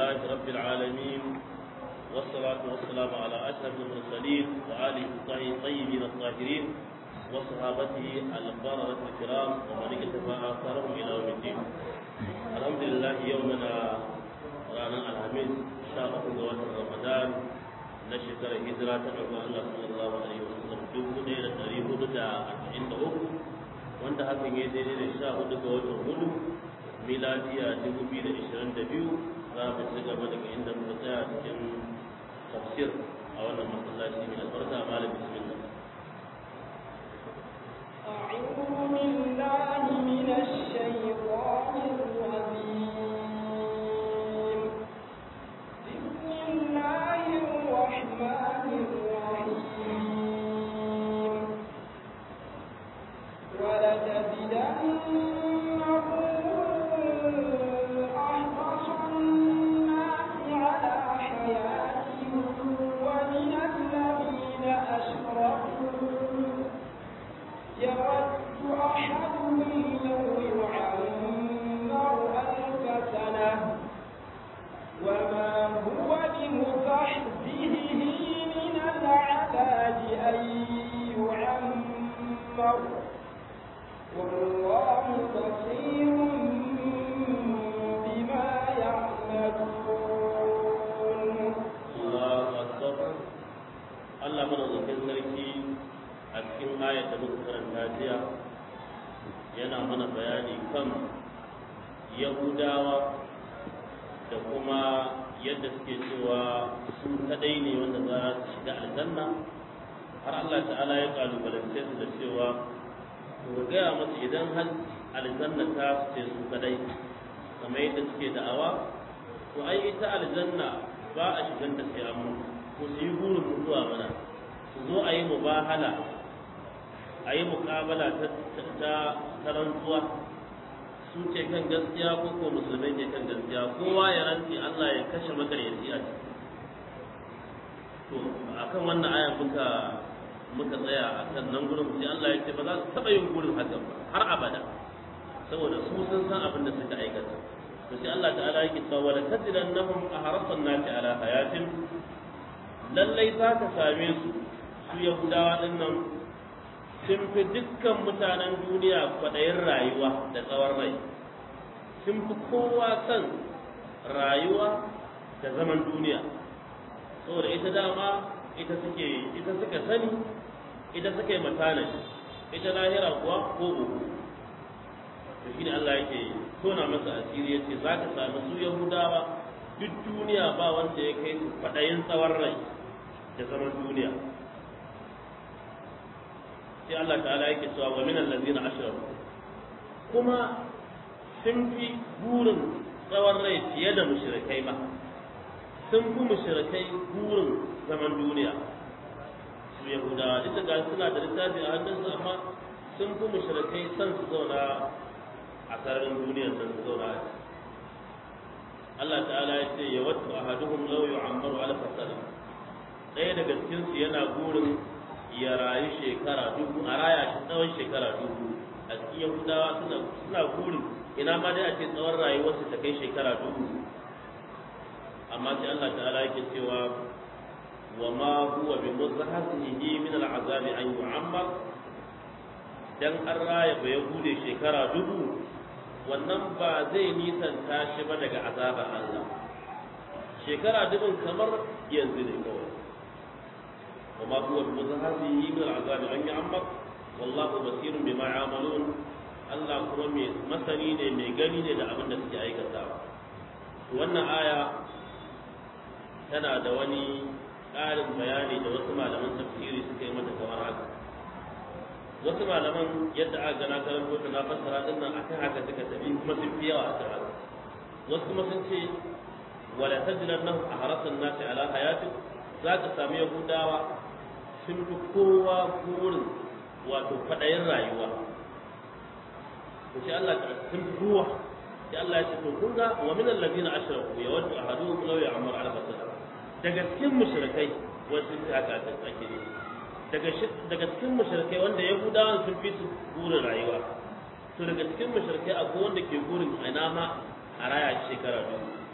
لله رب العالمين والصلاة والسلام على أشرف المرسلين وآله الطيبين الطاهرين وصحابته البررة الكرام ومن اكتفى آثارهم إلى يوم الدين الحمد لله يومنا رانا الخميس شهر رمضان نشكر هجرة الله صلى الله عليه وسلم dubu ɗaya da ɗari hudu da arba'in da uku wanda hakan ya daidai da sha hudu ga watan hudu miladiya dubu biyu da ishirin da biyu za mu ci gaba daga inda muka tsaya cikin tafsir a wannan masallaci mai albarka malam bismillah أعوذ بالله من الشيطان الرجيم بسم الله الرحمن الرحيم ولتجدنهم أحرص الناس على حياة ومن الذين أشركوا يود أحدهم لو يعمر ألف سنة وما هو بمزحزحه من العذاب أن يعمر والله بصير بما يعملون Allahu akbar Allah madaukakin sarki a cikin ayat da muka karanta jiya yana mana bayani kan Yahudawa da kuma yadda suke cewa su kadai ne wanda za su shiga aljanna har Allah ta'ala ya kalubalance su da cewa to gaya musu idan har aljanna ta ce su kadai kamar yadda suke da'awa to ai ita aljanna ba a shigan ta sai an mutu ko su yi burin mutuwa mana su zo a yi mubahala a yi muƙabala ta ta ta rantsuwa su ce kan gaskiya ko ko musulmai ne kan gaskiya kowa ya rantsi Allah ya kashe makaryaci a ciki to akan wannan aya muka muka tsaya a kan nan gurin sai Allah ya ce ba za su taɓa yin gurin hakan ba har abada saboda su sun san abin da suka aikata to sai Allah ta'ala yake cewa wala tajidannahum ahrasan nasi ala hayatin lallai za ka same su su yahudawa din nan sun fi dukkan mutanen duniya kwaɗayin rayuwa da tsawon rai sun fi kowa son rayuwa da zaman duniya saboda ita dama ita suke ita suka sani ita suka yi matanashi ita lahira kuwa ko uku to shine Allah yake tona masa asiri yace za ka sami su Yahudawa duk duniya ba wanda ya kai su faɗayin tsawon rai da zaman duniya sai Allah ta'ala yake cewa wa min allazina ashraku kuma sun fi burin tsawon rai fiye da mushrikai ma sun fi mushrikai burin zaman duniya su Yahudawa duk da suna da littafi a hannunsu amma sun fi mushrikai son su zauna a sararin duniyar nan su zauna a Allah ta'ala ya ce ya wattu ahaduhum law yu'ammaru alf sana ɗaya daga cikin su yana burin ya rayu shekara dubu a raya shi tsawon shekara dubu a cikin yahudawa suna suna burin ina ma dai a ce tsawon rayuwarsu ta kai shekara dubu amma sai Allah ta'ala yake cewa wa ma huwa bi muzahzihi min al'azabi an yu'ammar dan an raya ba yahude shekara dubu wannan ba zai nisanta shi ba daga azabar Allah shekara dubin kamar yanzu ne kawai وما هو بمزهزه من العذاب أن يعمر والله بصير بما يعملون Allah kuma mai masani ne mai gani ne da abin da suke aikatawa wannan aya tana da wani ƙarin bayani da wasu malaman tafsiri suka yi mata kamar haka wasu malaman yadda aka gana karanto ta na fassara din nan akan haka suka tafi kuma sun fi yawa a kan haka wasu kuma sun ce wala tajidannahum ahrasan nasi ala hayatin za ka sami yahudawa sun fi kowa burin wato faɗayin rayuwa to sai Allah ta sun fi kowa sai Allah ya ce to kun ga wa min allazina ashraku yawaddu ahaduhum law ya'muru ala fasada daga cikin mushrikai wasu ta haka ta ake ne daga daga cikin mushrikai wanda yahudawan sun fi su burin rayuwa to daga cikin mushrikai akwai wanda ke burin ina ma a raya shekara biyu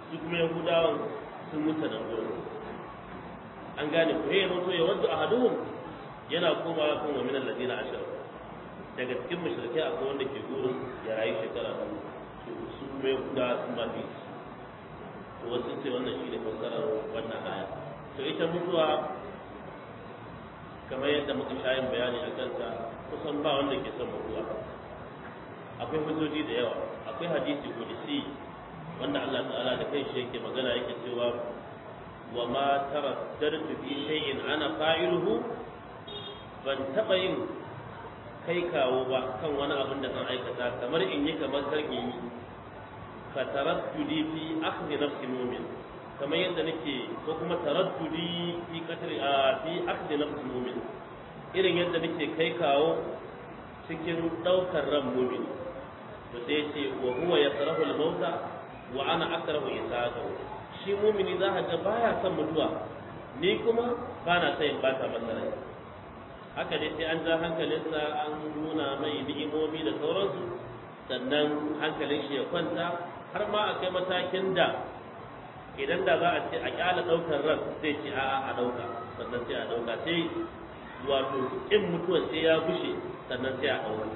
su kuma yahudawan sun mutu nan gurin an gane ku he yanzu ya wadda ahaduhum yana komawa kan wa min alladina ashar daga cikin mushrikai akwai wanda ke gurin ya rayu shekara dubu su kuma yahudawa sun ba fi to wasu ce wannan shi ne fassarar wannan aya to ita mutuwa kamar yadda muka sha yin bayani a kanta kusan ba wanda ke son mutuwa akwai hujjoji da yawa akwai hadisi qudsi wanda Allah ta'ala da kai shi yake magana yake cewa wa ma taraddadtu fi shay'in ana fa'iluhu ban taba yin kai kawo ba kan wani abin da zan aikata kamar in yi kamar kar in yi fa taraddudi fi akhdhi nafsi mu'min kamar yadda nake ko kuma taraddudi fi qatl a fi akhdhi nafsi mu'min irin yadda nake kai kawo cikin daukar ran mu'min to sai ce wa huwa yakrahu al-mauta wa ana akrahu isaqahu shi mu'mini za ka ga baya son mutuwa ni kuma ba na son in bata masa rai haka dai sai an ja hankalinsa an nuna mai ni'imomi da sauransu sannan hankalin shi ya kwanta har ma a kai matakin da idan da za a ce a kyala daukar ran sai ce a'a a dauka sannan sai a dauka sai wato in mutuwa sai ya gushe sannan sai a dauka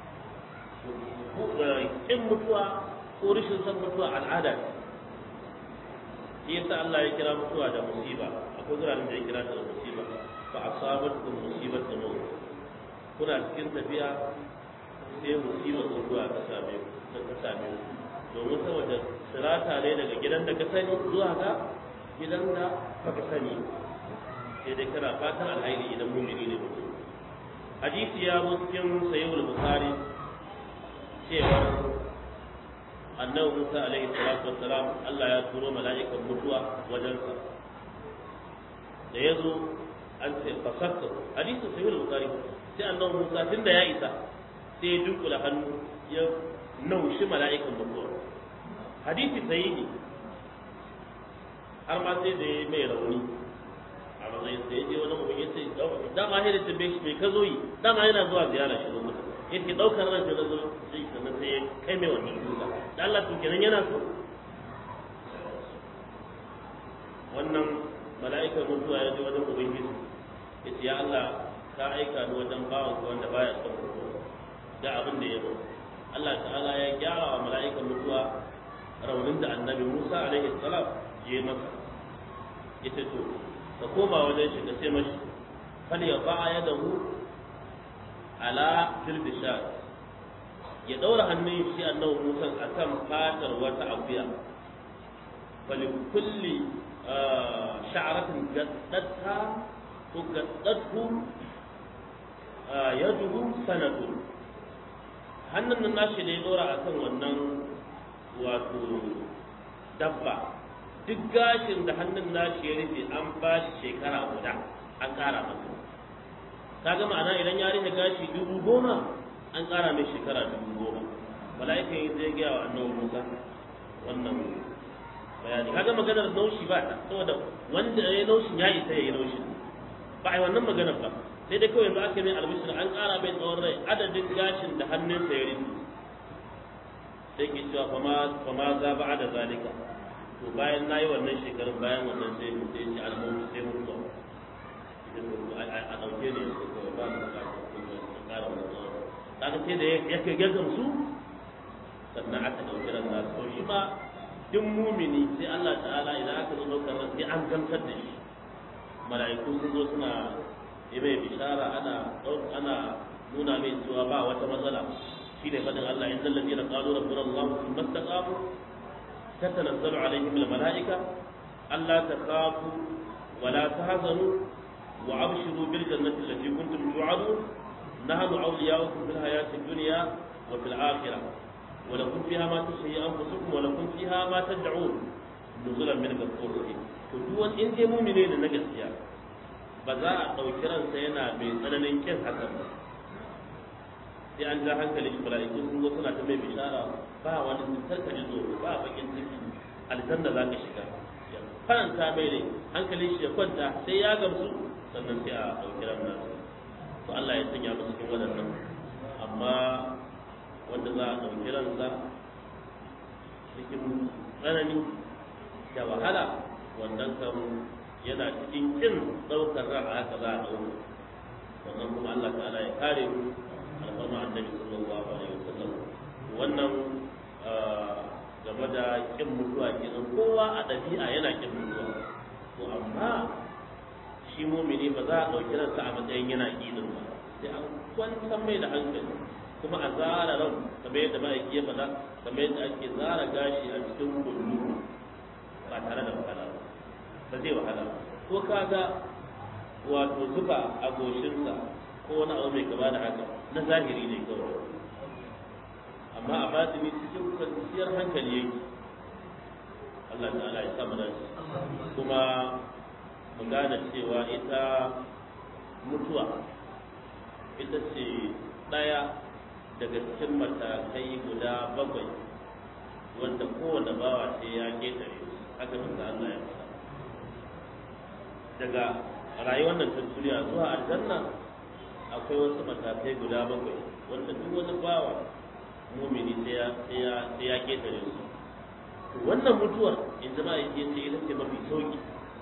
in mutuwa ko rashin san mutuwa al'ada ne shi yasa Allah ya kira mutuwa da musiba akwai guraren da ya kira ta da musiba fa asabatkum musibatun maut kuna cikin tafiya sai musibar mutuwa ta same ku ta same ku domin saboda sirata ne daga gidan da ka sani zuwa ga gidan da baka sani sai dai kana fatan alhairi idan mumini ne mutum hadisi ya zo cikin sayyid bukhari cewa annabi Musa alaihi salatu wassalam Allah ya turo mala'ikan mutuwa wajensa da ya zo an ce fasakka hadisin sahih al-bukhari sai annabi Musa tunda ya isa sai ya dunkula hannu ya naushi mala'ikan mutuwa hadisi sahihi har ma sai da ya mai rauni a matsayin sai ya je wani mutum ya ce dama sai da tambaye shi mai ka zo yi dama yana zuwa ziyara shi lokuta yake daukar ran da zo sai sannan sai ya kai mai wannan duka da Allah to kenan yana so wannan mala'ikar mutuwa ya je wajen ubangiji ya ce ya Allah ka aika ni wajen bawan ka wanda baya son mutuwa da abin da ya zo Allah ta'ala ya gyara wa mala'ikar mutuwa raunin da annabi Musa alaihi salam ya yi masa ya ce to ka koma wajen shi ka ce mashi fal ya ba'a yadahu ala tilbishar ya daura hannun shi annabi Musa akan fatar wata akuya fali kulli sha'aratin gaddatta ko gaddatu yaduhu sanatun hannun nan nashi da ya dora akan wannan wato dabba duk gashin da hannun nashi ya rufe an ba shi shekara guda an kara masa kaga ma'ana idan ya rike gashi dubu goma an ƙara mai shekara dubu goma mala'ikan yi zai gaya wa annabi musa wannan bayani kaga maganar naushi ba ta saboda wanda ya yi naushin ya isa ya yi naushin ba a yi wannan maganar ba sai dai kawai yanzu aka mai albishir an ƙara mai tsawon rai adadin gashin da hannunsa ya rufe sai ke cewa fama za ba da zalika to bayan na yi wannan shekarun bayan wannan sai mu sai ce almautu sai mutuwa a ɗauke ne su kawai ba su ƙara wani tsawon kaga sai da ya kai gaggan su sannan aka ɗauki ran nasu to shi ma duk mumini sai Allah ta'ala idan aka zo ɗaukar ran sai an gamsar da shi mala'iku sun zo suna yi mai bishara ana ana nuna mai cewa ba wata matsala shi ne fadin Allah inna alladhina qalu rabbuna Allah thumma istaqamu tatanazzalu alaihim almala'ika alla takhafu wa la tahzanu wa abshiru bil jannati allati kuntum tu'adun نحن أولياؤكم في الحياة الدنيا وفي الآخرة ولكم فيها ما تشتهي أنفسكم ولكم فيها ما تدعون نزلا من غفور رحيم to duk wani in dai mumine ne na gaskiya ba za a ɗauki ransa yana mai tsananin kin hakan ba sai an ja hankali shi mala'iku sun zo suna ta mai bishara ba wani cutar ka ji tsoro ba bakin ciki aljanna za ka shiga faranta mai ne hankali shi ya kwanta sai ya gamsu sannan sai a ɗauki ran nasa to Allah ya sanya mu cikin waɗannan amma wanda za a ɗauki ransa cikin tsanani da wahala wannan kan yana cikin kin daukar ran haka za a dauka wannan kuma Allah ta'ala ya kare mu alfarma annabi sallallahu alaihi wasallam wannan game da kin mutuwa kenan kowa a ɗabi'a yana kin mutuwa to amma shi mumini ba za a ɗauki ransa a matsayin yana ƙinin ba sai an kwantar mai da hankali kuma a zara ran kamar yadda ma'aiki ya faɗa kamar yadda ake zara gashi a cikin kullu ba tare da wahala ba ba zai wahala ba ko kaga wato zuba a goshinsa ko wani abu mai kama da haka na zahiri ne kawai amma a batini cikin kwanciyar hankali yake Allah ta'ala ya sa mu dace kuma mu gane cewa ita mutuwa ita ce ɗaya daga cikin matakai guda bakwai wanda kowane bawa sai ya ketare haka manzo Allah ya faɗa daga rayuwar nan ta duniya zuwa aljanna akwai wasu matakai guda bakwai wanda duk wani bawa mumini sai ya sai ya sai ya ketare su wannan mutuwar in jama'a yake ce ita ce mafi sauki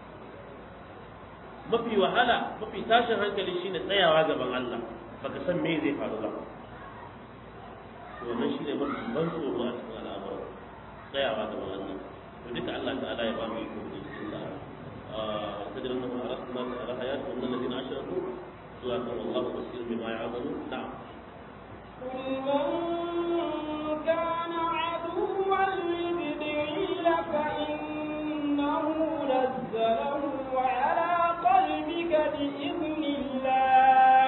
mafi wahala mafi tashin hankali shine tsayawa gaban Allah baka san me zai faru ba to wannan shine mafi ban tsoro a cikin al'amuran tsayawa gaban Allah to duka Allah ta'ala ya ba mu iko da cikin sa تدري أنه أردنا على حياة من الذين أشركوا سواء والله بصير بما يعملون نعم قل من كان عدوا لجبريل فإنه نزله على قلبك بإذن الله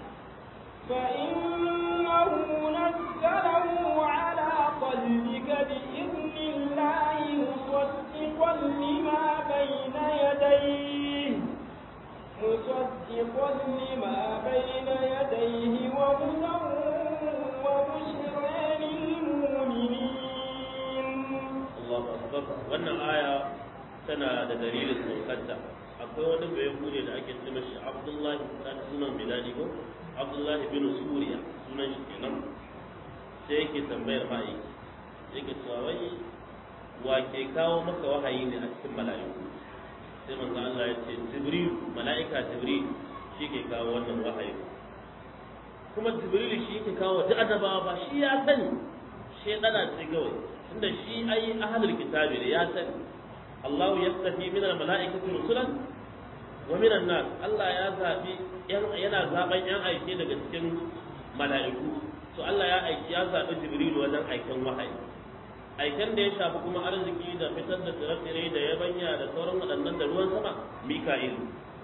فإنه نزله على قلبك بإذن الله مصدقا لما بين يديه مصدقا لما بين يديه وهدى وبشرى للمؤمنين الله أكبر wannan aya tana da dalilin saukarta akwai wani bai kure da ake ce mashi Abdullahi dan sunan Bilali ko Abdullahi bin Suriya sunan shi kenan sai yake tambayar mai yake cewa wai wa ke kawo maka wahayi ne a cikin mala'iku sai manzo Allah ya ce Jibril mala'ika Jibril shi ke kawo wannan wahayi kuma Jibril shi ke kawo duk annabawa ba shi ya sani shi dana ce kawai tunda shi ai ahlul kitabi ne ya sani Allah ya tafi min al-mala'ikati rusulan wa min an-nas Allah ya zabi yana zaben yan aike daga cikin mala'iku to Allah ya aiki ya zabi Jibril wajen aikin wahayi aiken da ya shafi kuma arziki da fitar da tsire-tsire da yabanya da sauran waɗannan da ruwan sama Mika'il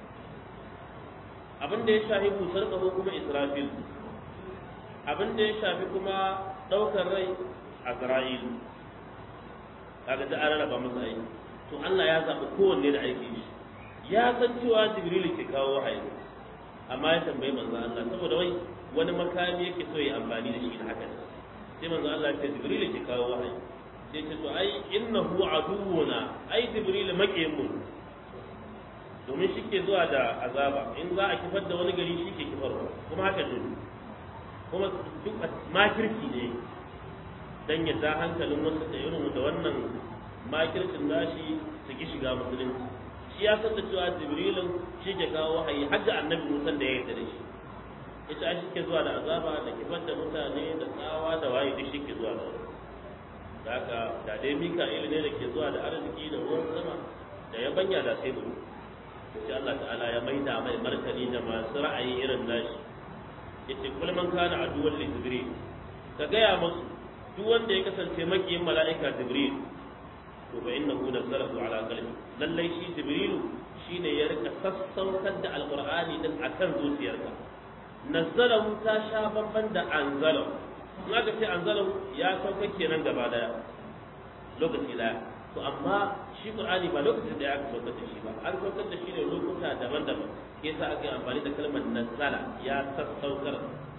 abin da ya shafi busar ƙaho kuma Israfil abin da ya shafi kuma ɗaukar rai Azra'il kaga da an raba masa aiki to Allah ya zaɓi kowanne da aiki shi ya san cewa Jibril ke kawo wahayi amma ya tambayi manzo Allah saboda wai wani makami yake so ya amfani da shi da haka sai manzo Allah ya ce Jibril ke kawo wahayi sai ce to ai innahu aduwuna ai Jibril makiyin mu domin shi ke zuwa da azaba in za a kifar da wani gari shi ke kifarwa kuma haka ne kuma duk makirki ne dan ya ja hankalin wasu da irin da wannan makircin nashi su ki shiga musulunci shi ya san da cewa jibrilin shi ke kawo wahayi har da annabi musan da ya yarda da shi ita shi ke zuwa da azaba da kifar da mutane da tsawa da waye duk shi ke zuwa da wani da haka da dai mika'il ne da ke zuwa da arziki da ruwan sama da ya banya da sai mu sai Allah ta'ala ya maida mai martani da masu ra'ayi irin nashi yace kul man kana aduwwan li jibril ka gaya musu duk wanda ya kasance makiyin mala'ika jibril to fa innahu nazzalahu ala qalbi lallai shi jibrilu shine ya rika sassaukar da alqur'ani din akan zuciyarka nazzalahu ta sha babban da anzalahu in aka ce anzalahu ya sauka kenan gaba daya lokaci daya to amma shi qur'ani ba lokacin da ya aka saukar da shi ba an saukar da shi ne lokuta daban-daban yasa aka yi amfani da kalmar nazzala ya sassaukar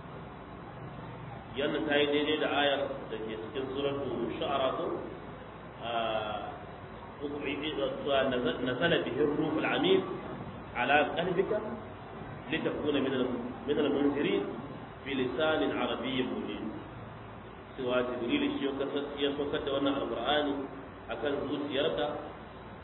yana ta yi daidai da ayar da ke cikin suratu shu'ara ko نزل به الروح العميد على قلبك لتكون من من المنذرين بلسان عربي مبين سوى جبريل shi ya saukar da wannan alqur'ani akan zuciyarka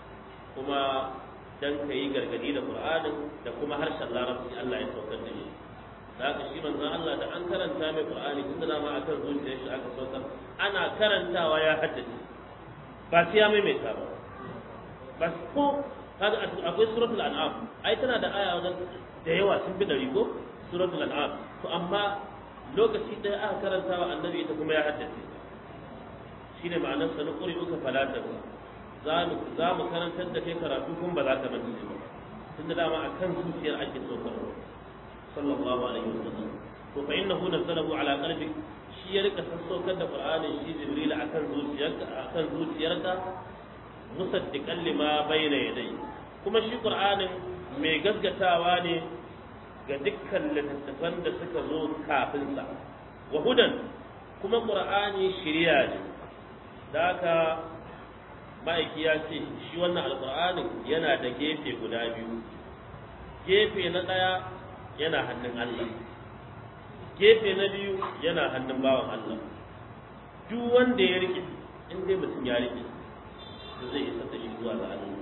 kuma dan ka yi gargadi da Qur'anin da kuma harshen Larabci Allah ya saukar da shi da haka shi manzon Allah da an karanta mai Qur'ani tun da ma akan zuciyar shi aka saukar ana karantawa ya haddace ba sai ya maimaita ba bas ko kaga akwai suratul an'am ai tana da aya wajen da yawa sun bi dari ko suratul an'am to amma lokaci ɗaya aka karanta wa annabi ita kuma ya haddace shine ma'anar sa na ƙuri uka falata za mu za mu karantar da kai karatu kun ba za ka manta ba tunda dama akan zuciyar ake so ka sallallahu alaihi wasallam to fa innahu nazalahu ala qalbi shi ya rika sassaukar da qur'anin shi jibril akan zuciyarka akan zuciyarka musaddiqan lima bayna yadayhi kuma shi qur'anin mai gaskatawa ne ga dukkan littattafan da suka zo kafin sa wa hudan kuma qur'ani shiriya ne da haka ma'aiki ya ce shi wannan alqur'anin yana da gefe guda biyu gefe na ɗaya yana hannun Allah gefe na biyu yana hannun bawan Allah duk wanda ya rike in dai mutum ya rike to zai isa da shi zuwa ga Allah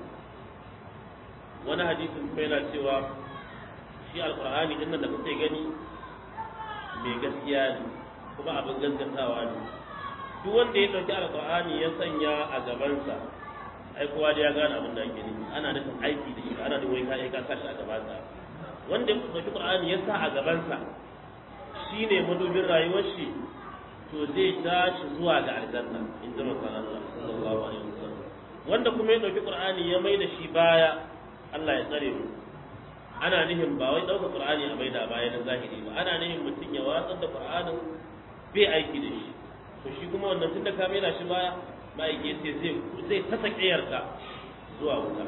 wani hadisin kuma yana cewa shi alqur'ani din nan da kuke gani mai gaskiya ne kuma abin gaskatawa ne duk wanda ya dauki alqur'ani ya sanya a gabansa ai kowa da ya gane abin da ake nufi ana nufin aiki da shi ana da wai kai ka sashi a gabansa wanda ya dauki qur'ani ya sa a gabansa shine madubin rayuwar shi to zai tashi zuwa ga aljanna in ji manzon Allah sallallahu alaihi wasallam wanda kuma ya dauki qur'ani ya mai da shi baya Allah ya tsare mu ana nihin ba wai ɗaukar qur'ani a maida baya na zahiri ba ana nihin mutum ya watsar da qur'anin bai aiki da shi to shi kuma wannan tunda ka maida shi baya ma'aiki sai zai zai tasa kiyarka zuwa wuta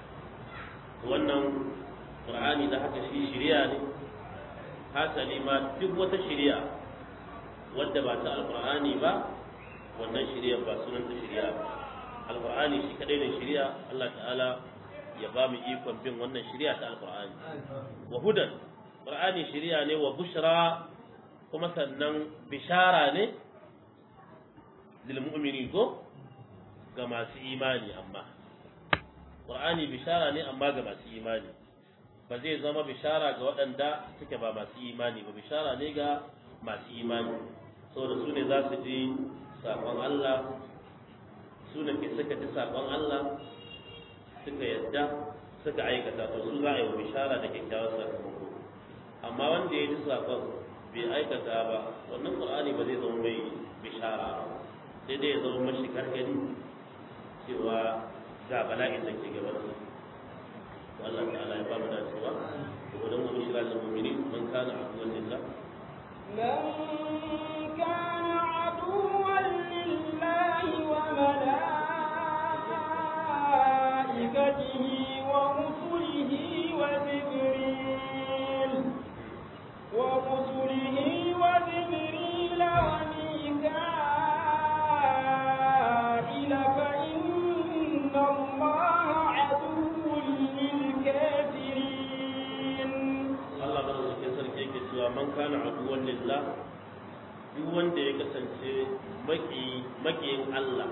wannan qur'ani da haka shi shiriya ne hasali ma duk wata shiriya wadda ba ta alqur'ani ba wannan shiriya ba sunan ta shiriya ba alqur'ani shi kadai ne shiriya Allah ta'ala ya ba mu ikon bin wannan shiriya ta alqur'ani wa hudan qur'ani shiriya ne wa bushra kuma sannan bishara ne lil mu'minin ko ga masu imani amma qur'ani bishara ne amma ga masu imani ba zai zama bishara ga waɗanda suke ba masu imani ba bishara ne ga masu imani saboda su ne za su ji saƙon Allah su ne suka ji saƙon Allah suka yadda suka aikata to su za a yi wa bishara da kyakkyawar sakamako amma wanda ya ji saƙon bai aikata ba wannan qur'ani ba zai zama mai bishara ba sai dai ya zama mashi gargadi cewa ga bala'in da ke gaban su Allah ta'ala ya ba mu dacewa wa dan mu shira lil mu'minin man kana aduwwan lillah من كان عدوا لله وملائكته ورسله وجبريل ورسله وجبريل وميكائيل فإن الله عدو للكافرين Allah ba da sarki yake cewa man kana aduwwan lillah duk wanda ya kasance maki makiyin Allah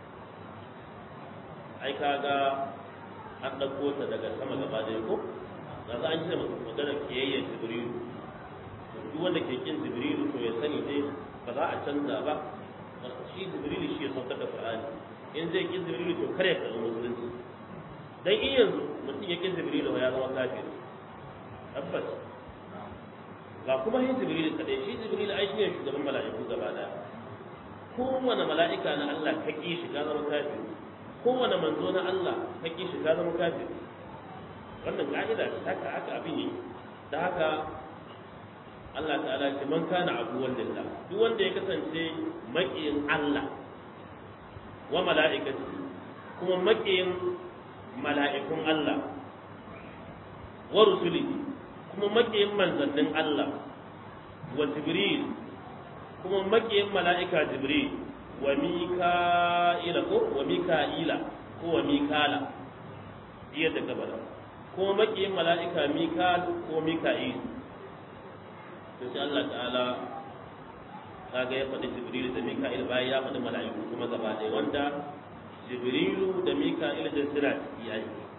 ai kaga an ɗauko ta daga sama gaba da ko za an ce magana kiyayyar jibrilu duk wanda ke kin jibrilu to ya sani dai ba za a canza ba shi jibrilu shi ya saukar da qur'ani in zai kin jibrilu to kare ka zama musulunci dan in yanzu mutum ya kin jibrilu ya zama kafiri tabbas ga kuma yin jibril kadai shi jibril ai shine shugaban mala'iku gaba daya kowane mala'ika na Allah ka ki shi ka zama kafiri kowane manzo na Allah ka ki shi ka zama kafiri wannan ka'ida ce haka haka abin yi da haka Allah ta'ala ce man kana abuwan lillah duk wanda ya kasance maƙiyin Allah wa mala'ikati kuma maƙiyin mala'ikun Allah wa rusulihi kuma maƙiyin manzannin Allah wa Jibril kuma maƙiyin mala'ika Jibril wa Mika'ila ko wa Mika'ila ko wa Mikala iya da gabara kuma maƙiyin mala'ika Mikal ko Mika'il to sai Allah ta'ala kaga ya faɗi Jibril da Mika'il bayan ya faɗi mala'iku kuma gaba ɗaya wanda Jibrilu da Mika'il da suna ciki yayi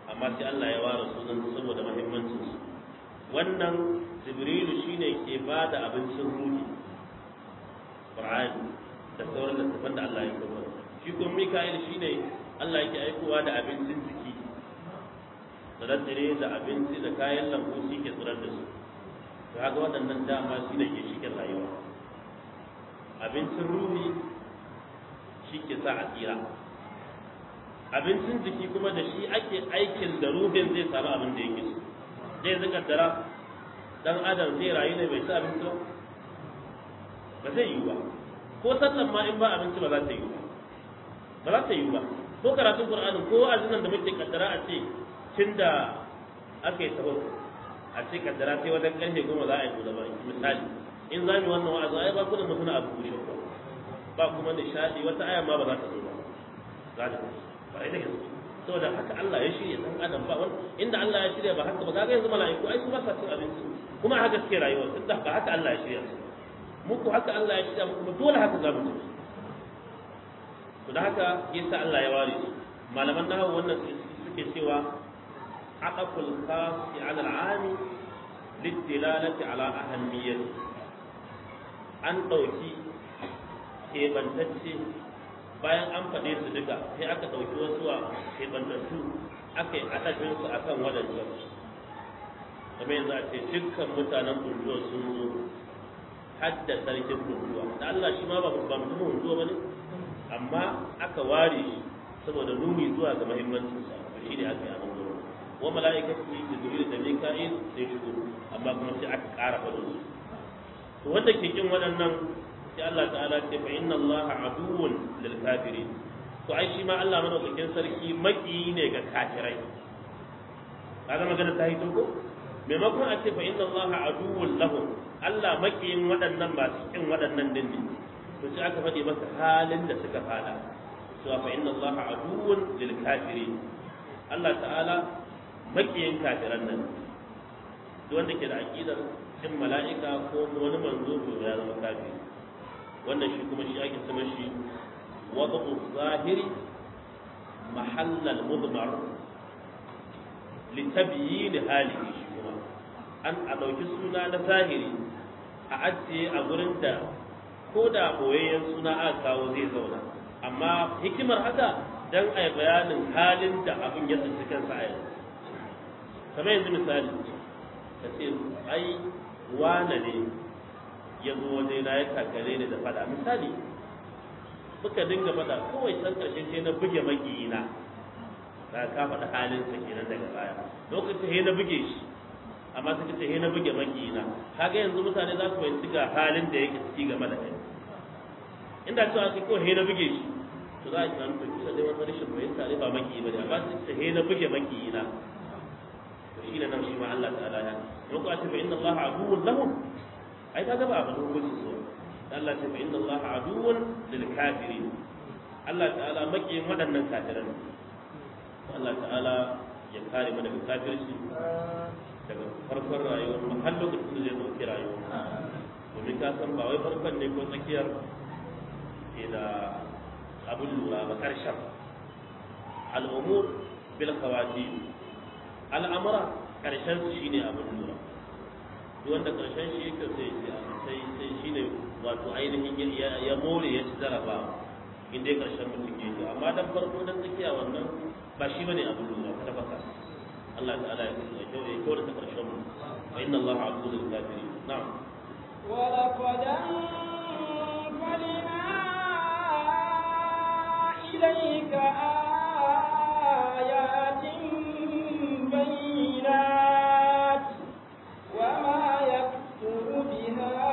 amma sai Allah ya ware sunan saboda muhimmancin su wannan jibrilu shine ke ba da abincin ruhi qur'ani da sauran littafan da Allah ya kawo shi kuma mika'il shine Allah yake aikowa da abincin jiki tsire da abinci da kayan lambu shi ke tsirar da su to haka waɗannan dama shi ne ke shikin rayuwa abincin ruhi shi ke sa a tsira abincin jiki kuma da shi ake aikin da ruhin zai samu abin da yake so zai zika dara dan adam zai rayu ne bai ci abinci ba ba zai yi ba ko sallan ma in ba abinci ba za ta yi ba ba za ta yi ba ko karatun qur'anin ko azumin da muke kaddara a ce tunda aka yi sahur a ce kaddara sai wajen karfe goma za a yi gaba misali in za mu wannan wa'azi ai ba kuna mutuna abu guri ba ba kuma nishadi wata aya ma ba za ta zo ba za ta ba ai da gaske saboda haka Allah ya shirya dan adam ba wani inda Allah ya shirya ba haka ba kaga yanzu mala'iku ai su ba sa cin abinci kuma haka suke rayuwa duk da ba haka Allah ya shirya su muku haka Allah ya shirya muku dole haka za mu tafi to da haka yasa Allah ya ware su malaman nahawu wannan suke cewa aqaful khas ala al'am lidilalati ala ahammiyati an dauki kebantacce bayan an faɗe su duka sai aka ɗauki wasu a kebantattu aka yi adadin su akan wadancan kuma yanzu a ce dukkan mutanen kuntuwa sun zo hadda sarkin kuntuwa da Allah shi ma ba mutumin kuntuwa ba ne amma aka ware shi saboda nuni zuwa ga muhimmancin sa to shine aka yi abin gurin wa mala'ikatu jibril da mika'il sai shigo amma kuma sai aka ƙara fadin su to wanda ke kin waɗannan sai Allah ta'ala ce fa inna Allah aduwwun lil kafirin to ai shi ma Allah madaukakin sarki maki ne ga kafirai kaga magana ta hito ko maimakon a ce fa inna Allah aduwwun lahum Allah makiyin waɗannan masu kin waɗannan din ne to sai aka faɗi masa halin da suka fada cewa fa inna Allah aduwwun lil kafirin Allah ta'ala makiyin kafiran nan duk wanda ke da aqidar cin mala'ika ko wani manzo to ya zama kafiri wannan shi kuma shi ake sama shi wad'u zahiri mahallal mudmar litabyin halihi shi kuma an a ɗauki suna na zahiri a ajiye a gurin da ko da boyayyen suna aka kawo zai zauna amma hikimar haka dan a yi bayanin halin da abin ya tsinci kansa a yanzu kamar yanzu misali ka ce ai wane ne ya zo waje na ya kakare ni da fada misali muka dinga fada kawai can karshe sai na buge magiyina ka ka faɗa halin sa kenan daga baya lokacin sai na buge shi amma suka ce na buge magiyina kaga yanzu mutane za su fahimci ga halin da yake ciki game da kai inda cewa sai kawai na buge shi to za a yi tunanin to kila dai wani rashin fahimta ne ba makiyi ba ne amma su ce na buge makiyina to shi ne nan shi ma Allah ta'ala ya mun ko a ce fa inna Allah aduwwun lahum ai kaga ba abin hukunci so Allah ce fa inna Allah aduwwun lil kafirin Allah ta'ala makiyin waɗannan kafiran Allah ta'ala ya kare mu daga kafirci daga farkon rayuwar mu har lokacin da zai dauki rayuwar domin ka san ba wai farkon ne ko tsakiyar ke da abin lura ba karshen al'umur bil khawatim al'amura karshen su shine abin lura duk wanda karshen shi yake sai sai sai shine wato ainihin ya more ya ci zaraba in dai karshen mutum yake amma dan farko dan tsakiya wannan ba shi bane abin lura ta fasa Allah ta'ala ya kusa kyau ya kyau da ta karshen mu wa inna Allah abu lil kafirin na'am ولقد أنزلنا إليك آيات بينات وما يكفر بها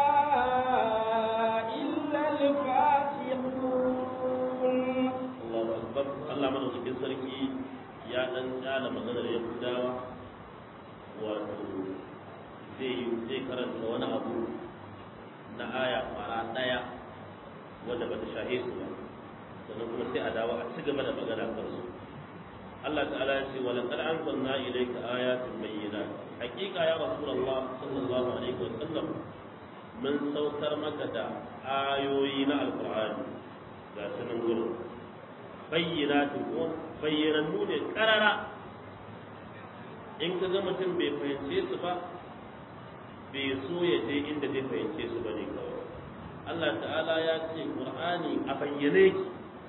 إلا الفاسقون Allahu akbar Allah madaukakin sarki ya dan tsala maganar Yahudawa wato zai zai karanta wani abu na aya fara daya wanda bata shahe su ba sannan kuma sai a dawo a ci gaba da magana kan su Allah ta'ala ya ce wa laqad anzalna ilayka ayatin bayyinat haqiqa ya rasulullah sallallahu alaihi wa sallam mun saukar maka da ayoyi na alqur'ani ga sunan gurin bayyinatu ko bayyanannu ne karara in ka ga mutum bai fahimce su ba bai so ya je inda zai fahimce su ba ne kawai Allah ta'ala ya ce Qur'ani a bayyane ki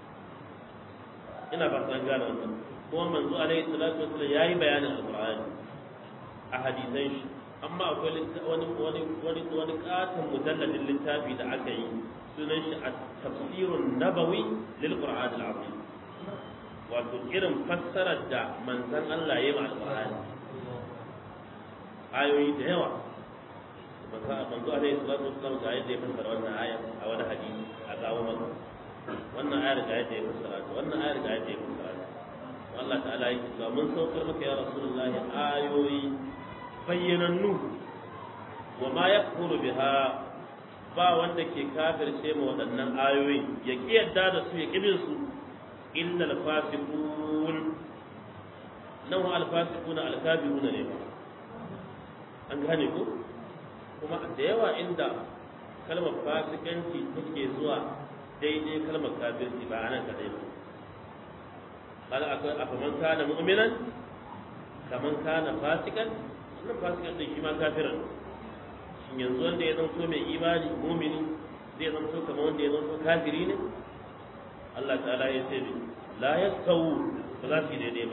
ina ba san gane wannan kuma manzo alaihi salatu wasallam yayi bayanin alqur'ani a hadisan shi amma akwai wani wani wani wani katon mujalladin littafi da aka yi sunan shi at-tafsirun nabawi lil qur'an al-azim wato irin fassarar da manzon Allah ya yi ma alqur'ani ayoyi da yawa manzo manzo alaihi salatu wasallam ga yadda ya fassara wannan aya a wani hadisi a gawo maka wannan ayar ga yadda ya fassara ta wannan ayar ga yadda ya fassara ta Allah ta'ala yake cewa mun saukar maka ya rasulullahi ayoyi bayyanannu wa ma yakfuru biha ba wanda ke kafirce ma waɗannan ayoyi ya ki yadda da su ya kibin su illa al-fasiqun nan wa al-fasiqun al-kafirun ne ba an gane ko kuma da yawa inda kalmar fasikanci take zuwa daidai kalmar kafirci ba anan kadai ba قال أفمن كان مؤمنا كمن كان فاسقا wannan fasikan din shi ma kafiran shin yanzu wanda ya zanto mai imani mumini zai zanto kamar wanda ya zanto kafiri ne Allah ta'ala ya ce ne la yastawu ba za su yi daidai ba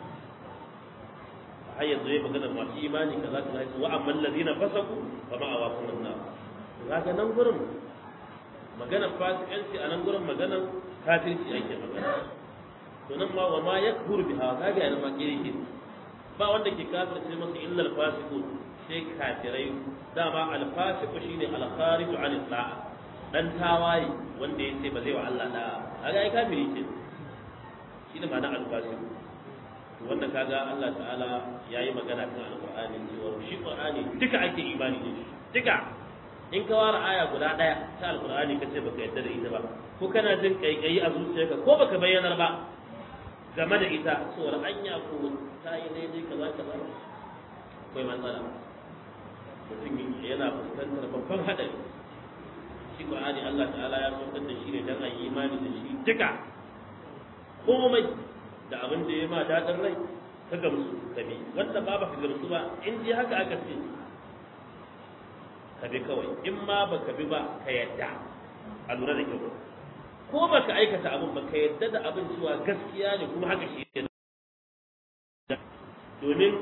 har yanzu ya magana masu imani kaza kaza ya ce wa amman ladina fasaku fa ma awakum an kaga nan gurin maganar fasikanci a nan gurin maganar kafirci ake magana to nan ma wa ma yakfur biha kaga yana ma kire ke ba wanda ke kafirce masa illa al-fasiqu sai kafirai dama al-fasiqu shine al-kharij an al-da'a dan tawaye wanda yace ba zai wa Allah da'a kaga ai kafiri ke shine ma'ana al-fasiqu to wanda kaga Allah ta'ala yayi magana kan al-Qur'ani cewa shi Qur'ani duka ake imani da shi duka in ka ware aya guda daya ta al-Qur'ani kace baka yadda da ita ba ko kana jin kaikayi a zuciyarka ko baka bayyanar ba game da ita tsoron anya ko ta yi daidai kaza kaza akwai matsala mutum yana fuskantar babban haɗari shi Qur'ani Allah ta'ala ya saukar da shi ne dan a yi imani da shi duka komai da abin da ya ma daɗin rai ka gamsu ka bi wanda ba ba ka gamsu ba in ji haka aka ce ka bi kawai in ma ba ka bi ba ka yadda a lura da kyau ko baka aikata abin ba ka yadda da abin cewa gaskiya ne kuma haka shi ne domin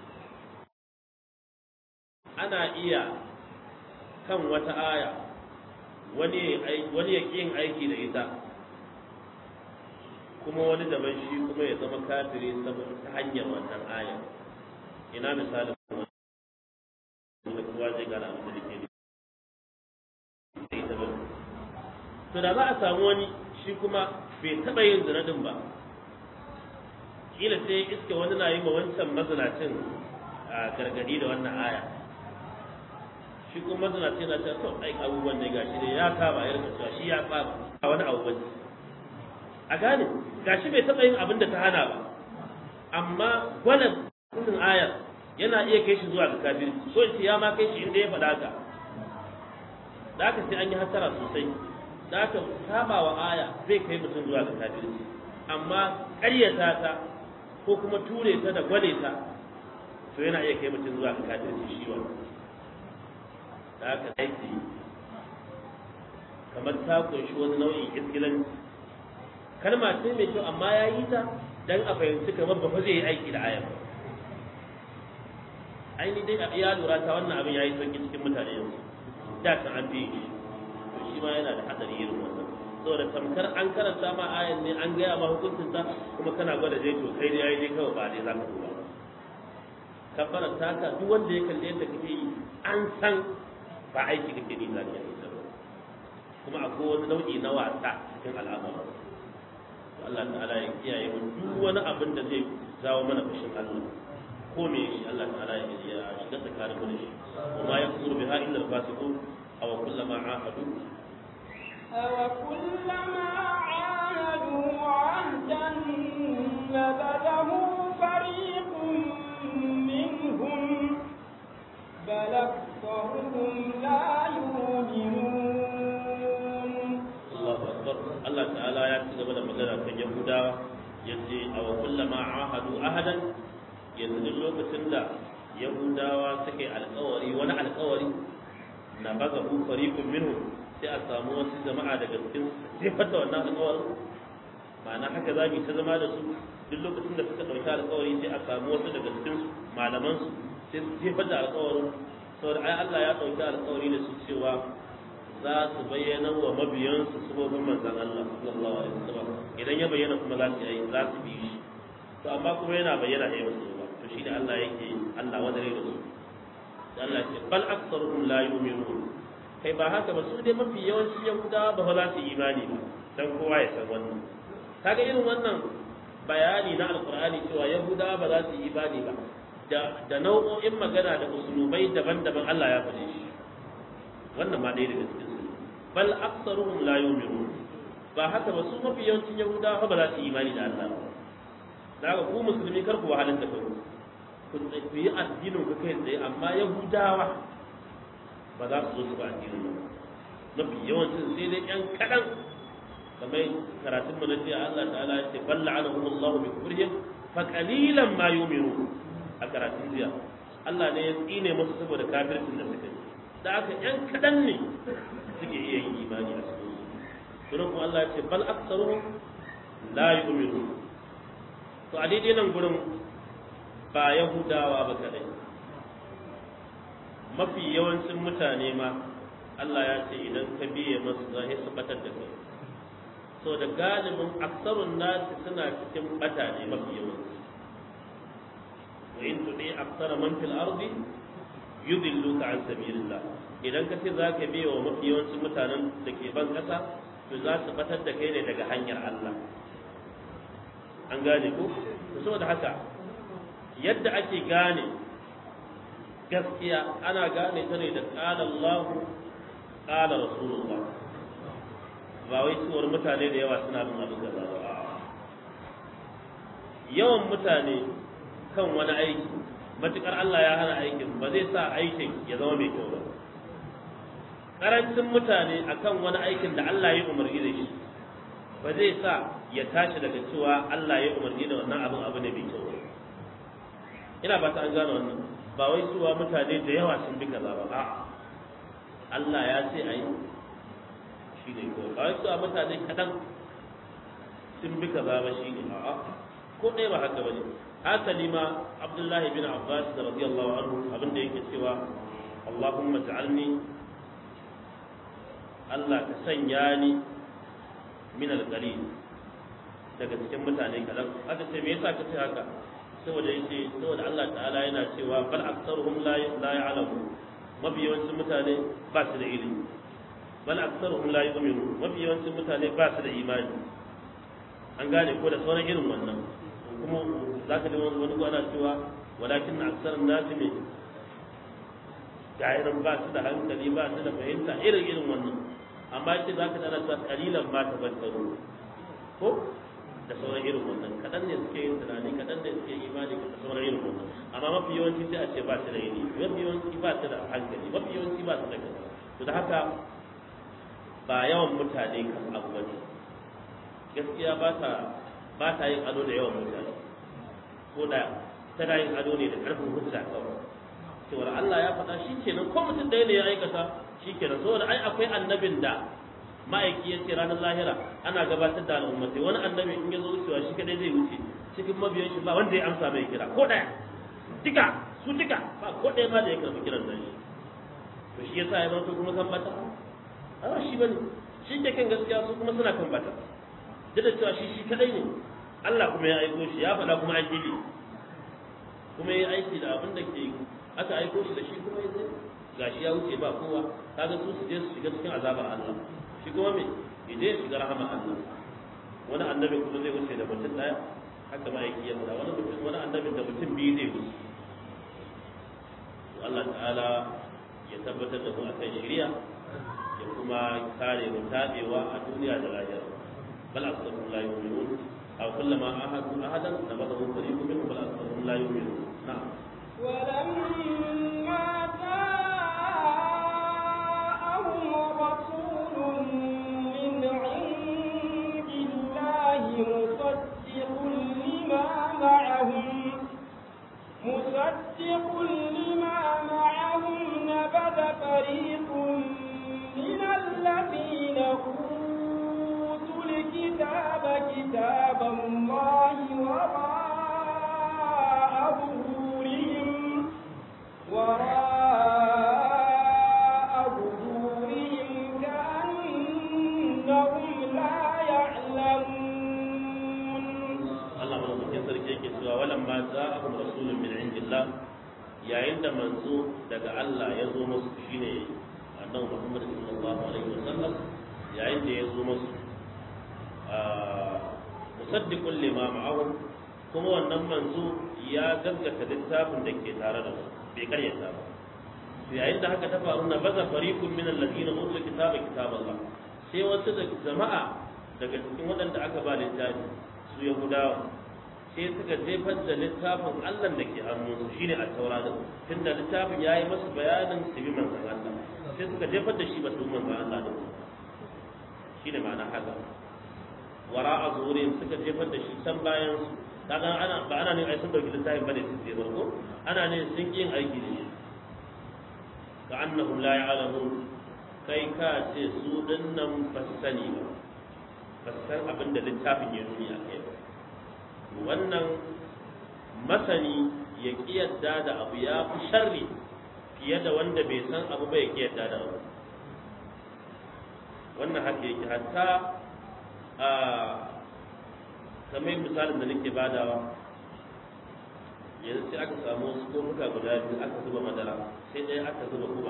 ana iya kan wata aya wani wani ya yin aiki da ita kuma wani daban shi kuma ya zama kafiri saboda ta hanyar wannan aya ina misalin wani kowa zai gana abin da ke to da za a samu wani shi kuma bai taɓa yin zinadin ba kila sai iska wani na yi ma wancan mazinacin a gargadi da wannan aya shi kuma mazinacin na cewa to ai abubuwan ne gashi ne ya kama ya rika cewa shi ya kama a wani abu bane a gane gashi bai taɓa yin abin da ta hana ba amma gwanan kullun ayar yana iya kai shi zuwa ga kafirci so in ya ma kai shi inda ya faɗa haka da haka sai an yi hasara sosai da aka saba wa aya zai kai mutum zuwa ga kafirci amma ƙaryata ta ko kuma ture ta da gwale ta to yana iya kai mutum zuwa ga kafirci shi wa da aka aiki kamar ta kunshi wani nau'in iskilanci kalma ce mai kyau amma ya yi ta dan a fahimci kamar ba fa zai yi aiki da aya aini dai a iya lura ta wannan abin ya yi sauki cikin mutane yanzu da kan an fi shi shi ma yana da hadari irin wannan saboda tamkar an karanta ma ayan ne an gaya ma hukuncin ta kuma kana gwada dai to kai dai yayi dai kawai ba dai za ka duba kabbara ta ka duk wanda ya kalle yadda kake yi an san ba aiki kake ni za ka yi kuma akwai wani nau'i na wasa cikin al'amari Allah ta'ala ya kiyaye mu duk wani abin da zai jawo mana fushin Allah ko me shi Allah ta'ala ya shiga tsakanin mu da shi وما يكفر بها إلا الفاسقون أو كلما عاهدوا أو كلما عاهدوا عهدا نبذه فريق منهم بل أكثرهم لا يؤمنون الله أكبر الله تعالى يأتي قبل مجرى في يهودا يجي أو كلما عاهدوا أهدا yanzu duk lokacin da yahudawa suka yi alkawari wani alkawari na baga ku fariqun minhu sai a samu wasu jama'a daga cikin sai fata wannan alkawarin ma'ana haka za mu ta zama da su duk lokacin da suka ɗauki alkawari sai a samu wasu daga cikin malaman su sai su jefar da alkawarin saboda ai Allah ya ɗauki alkawari da su cewa za su bayyana wa mabiyansu sabobin manzan Allah sallallahu alaihi wasallam idan ya bayyana kuma za su yi za su bi shi to amma kuma yana bayyana da yawan ba to shi da Allah yake Allah wadare da su Allah ce bal aktsaruhum la yu'minun kai ba haka ba su dai mafi yawanci yahudawa ba za su yi imani ba dan kowa ya san wannan kaga irin wannan bayani na alqur'ani cewa yahudawa ba za su yi imani ba da da nau'o'in magana da usulubai daban-daban Allah ya faɗe shi wannan ma ɗaya daga cikin su bal aktsaruhum la yu'minun ba haka ba su mafi yawancin yahudawa ba za su yi imani da Allah ba da haka ku musulmi kar ku wahalar da kanku ku ku yi addinin ku kai tsaye amma yahudawa ba za su zo su ba addinin ba mafi yawancin sai dai yan kaɗan kamar karatun mu na jiya Allah ta'ala ya ce balla anahum Allah bi kufrihim fa qalilan ma yu'minu a karatun jiya Allah ne ya tsine musu saboda kafircin da suka yi da aka yan kaɗan ne suke iya yin imani a cikin su kuma Allah ya ce bal aktsaruhum la yu'minu to a daidai nan gurin ba yahudawa ba kadai mafi yawancin mutane ma Allah ya ce idan ka biye masu za su batar da kai so da galibin aksarun nasi suna cikin bata ne mafi yawanci wa in tudi aksara man fil ardi yudilluka an sabilillah idan ka ce za ka biye wa mafi yawancin mutanen da ke ban kasa to za su batar da kai ne daga hanyar Allah an gane ko saboda haka yadda ake gane gaskiya ana gane ta ne da qala Allah qala Rasulullah ba wai cewar mutane da yawa suna bin abin gaza ba yawan mutane kan wani aiki matukar Allah ya hana aikin ba zai sa aikin ya zama mai kyau ba karancin mutane akan wani aikin da Allah ya umarni da shi ba zai sa ya tashi daga cewa Allah ya umarni da wannan abin abu ne mai kyau ina ba ta an gane wannan ba wai cewa mutane da yawa sun bi kaza ba a'a Allah ya ce ayi shi ne ko ba wai cewa mutane kadan sun bi kaza ba shi ne a'a ko ɗaya ba haka bane hasali ma Abdullahi bin Abbas radiyallahu anhu abin da yake cewa Allahumma ja'alni Allah ka sanya ni min al-qalil daga cikin mutane kadan aka ce me yasa ka ce haka saboda yace saboda Allah ta'ala yana cewa bal aktsaruhum la la ya'lamu mafi yawancin mutane ba su da ilimi bal aktsaruhum la yu'minu mafi yawancin mutane ba su da imani an gane ko da sauran irin wannan kuma zaka ji wani wani ana cewa walakin aksarun nasi ne ga'iran ba su da hankali ba su da fahimta irin irin wannan amma ce za ka tana ta kalilan ba ta bantaro ko da sauran irin wannan kaɗan ne suke yin tunani kaɗan ne suke imani da sauran irin wannan amma mafi yawanci sai a ce ba su da ilimi mafi yawanci ba su da hankali mafi yawanci ba su da kaza to da haka ba yawan mutane kan abu bane gaskiya ba ta ba ta yin ado da yawan mutane ko da tana yin ado ne da ƙarfin hujja kawai cewar Allah ya faɗa shi kenan ko mutum ɗaya ne ya aikata shi kenan saboda ai akwai annabin da ma'aiki ya ce ranar lahira ana gabatar da al'ummatai wani annabi in ya zo wucewa shi kadai zai wuce cikin mabiyan shi ba wanda ya amsa mai kira ko ɗaya duka su duka ba ko ɗaya ma da ya karɓi kiran nan shi to shi yasa ya zanto kuma kan bata a shi bane shi ke kan gaskiya su kuma suna kan bata duk da cewa shi shi kadai ne Allah kuma ya aiko shi ya faɗa kuma an gidi kuma ya aiki da abin da ke aka aiko shi da shi kuma ya zai gashi ya wuce ba kowa kaga su su je su shiga cikin azabar Allah shi kuma me ya je shiga rahama Allah wani annabi kuma zai wuce da mutum daya haka ma yake yamma wani mutum wani annabi da mutum biyu zai wuce Allah ta'ala ya tabbatar da mu akan shari'a ya kuma kare mu tabewa a duniya da lahira bal aktharuhum la yu'minun aw kullama ahadu ahadan nabadahu fariqun minhum bal aktharuhum la yu'minun na'am ولما جاءهم رسول من عند الله مصدق لما معهم مصدق لما معهم نبذ فريق من الذين أوتوا الكتاب كتاب الله وراء ظهورهم وراء ظهورهم كأنهم لا يعلمون Allah madaukakin sarki yake cewa walan ma za'ahum rasulun min indillah yayin da manzo daga Allah ya zo musu shine annabi Muhammad sallallahu alaihi wasallam yayin da ya zo musu musaddiqun lima ma'ahum kuma wannan manzo ya gaskata littafin da ke tare da su bai karyata ba yayin da haka ta faru na baza fariqun min alladhina utul kitaba kitaballah sai wasu da jama'a daga cikin waɗanda aka ba littafi su yahudawa sai suka jefar da littafin Allah da ke hannunsu shine a taura da tunda littafin ya yi masu bayanin su bi manzon Allah sai suka jefar da shi ba su bi manzon Allah da shine ma'ana haka wara a zurin suka jefar da shi can bayan su kaga ana ba ana ne ai sun dauki littafin bane su je ko ana ne sun yin aiki da shi ka annahum la ya'lamun kai ka ce su dinnan ba su sani ba ba su san abin da littafin ya nuni a kai ba wannan masani ya kiyarda da abu ya fi sharri fiye da wanda bai san abu ba ya kiyarda da abu wannan haka yake hatta a kamar misalin da nake badawa yanzu sai aka samu wasu kofuka guda biyu aka zuba madara sai ɗaya aka zuba kuma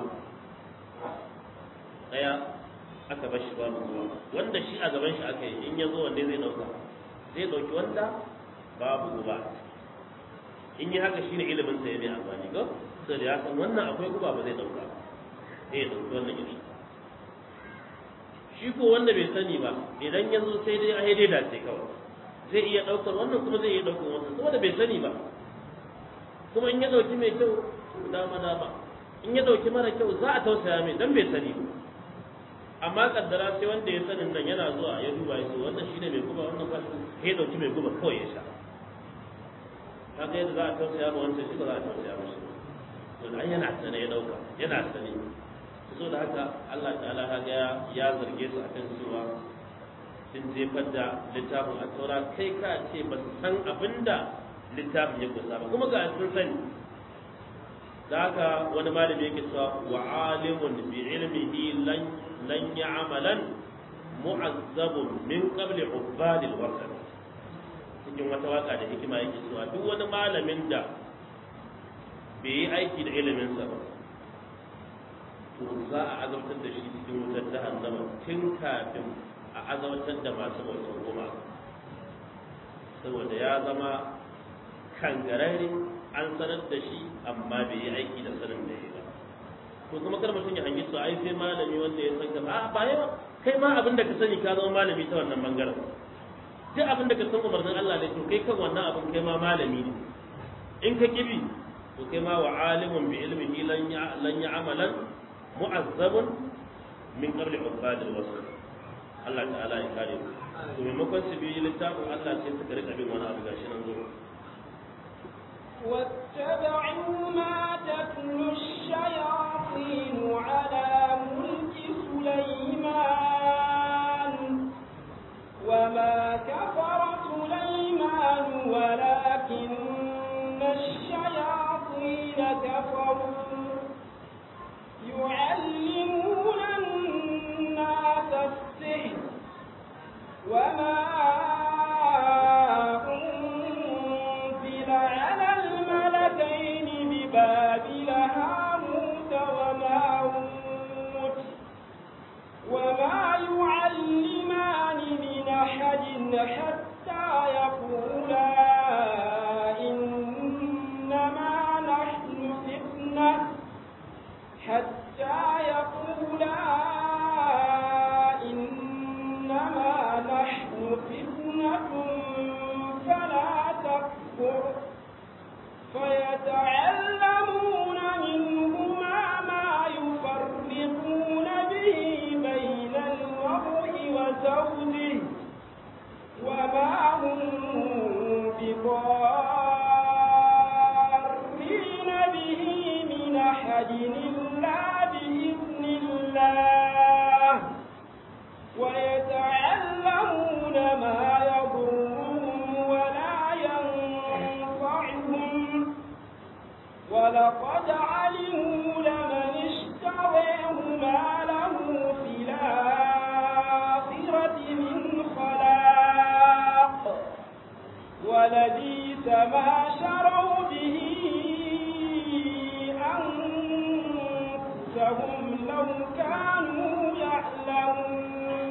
ɗaya aka bar shi babu ruwa wanda shi a gaban shi aka yi in ya zo wanne zai ɗauka zai ɗauki wanda babu guba in yi haka shine ilimin sa ya mai amfani ko sai da ya san wannan akwai guba ba zai ɗauka sai ya ɗauki wannan iri shi ko wanda bai sani ba idan ya zo sai dai a dai dace kawai zai iya ɗaukar wannan kuma zai iya ɗaukar wannan saboda bai sani ba kuma in ya ɗauki mai kyau dama dama in ya ɗauki mara kyau za a tausaya mai dan bai sani ba amma kaddara sai wanda ya sanin nan yana zuwa ya duba ya ce wannan shine mai guba wannan ba shi ya dauki mai guba kawai ya sha kaga yadda za a tausaya ma wancan shi ba za a tausaya ma shi to dan yana sane ya dauka yana sane so da haka Allah ta'ala kaga ya zarge su akan cewa sun jefar da littafin a taura kai ka ce ba su san abinda littafin ya kusa ba kuma ga sun sani da haka wani malami yake cewa wa alimun bi ilmihi lan lan ya'malan mu'azzabun min qabli ubadil wasal cikin wata waka da hikima yake cewa duk wani malamin da bai yi aiki da ilimin sa ba to za a azabtar da shi cikin wutar jahannama tun kafin a azabtar da masu bautar goma saboda ya zama kangararre an sanar da shi amma bai yi aiki da sanin da ya ba to kuma kar mutum ya hangi su ai sai malami wanda ya san kaza a ba yawa kai ma abin da ka sani ka zama malami ta wannan bangaren duk abin da ka san umarnin Allah ne to kai kan wannan abin kai ma malami ne in ka kibi to kai ma wa alimun bi ilmihi lan ya lan ya'malan mu'azzabun min qabli ubadil wasl Allah ta'ala ya kare mu to maimakon su bi littafin Allah sai suka rika bin wani abu gashi nan zo واتبعوا ما تتلو الشياطين على ملك سليمان وما كفر سليمان ولكن الشياطين كفروا يعلمون الناس السحر وما أنزل على الملكين ببابل هاموت وماروت وما يعلمان من أحد حتى يقولا إنما نحن فتنة حتى يقولا إنما نحن فتنة فلا تكفر فيتعلمون منهما ما يفرقون به بين المرء وزوجه وما هم بضارين ولقد علموا لمن اشتريه ما له في الآخرة من خلاق ولبيس ما شروا به أنفسهم لو كانوا يعلمون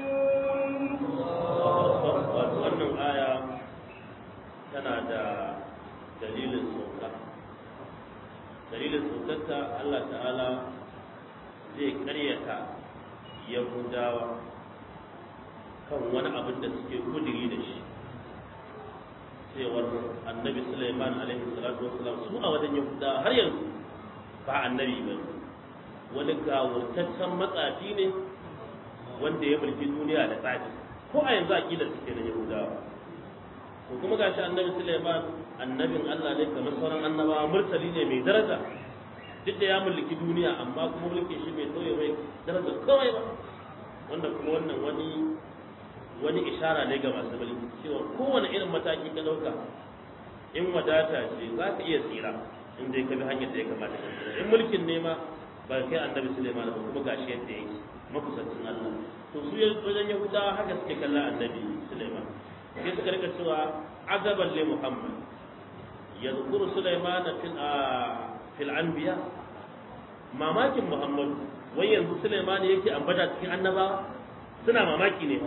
wannan aya tana da dalilin sauka dalilin saukarta Allah ta'ala zai karyata yahudawa kan wani abin da suke kudiri da shi cewar annabi Sulaiman alaihi salatu wassalam su a wajen yahudawa har yanzu ba annabi ba wani gawurtaccen matsafi ne wanda ya mulki duniya da tsafi ko a yanzu aqidar suke na yahudawa ko kuma gashi annabi Sulaiman annabin Allah ne kamar sauran annabawa murtali ne mai daraja duk da ya mulki duniya amma kuma mulkin shi bai tauye mai daraja kawai ba wanda kuma wannan wani wani ishara ne ga masu mulki cewa kowane irin mataki ka dauka in wadata ce za ka iya tsira in dai ka bi hanyar da ya kamata ka tsira in mulkin ne ma ba kai annabi Sulaiman ba kuma gashi yadda yake makusancin Allah to su wajen Yahudawa haka suke kallon annabi Sulaiman sai suka rika cewa azaban li Muhammad yadhkuru Sulaiman fil fil anbiya mamakin Muhammad wai yanzu Sulaiman yake ambata cikin annabawa suna mamaki ne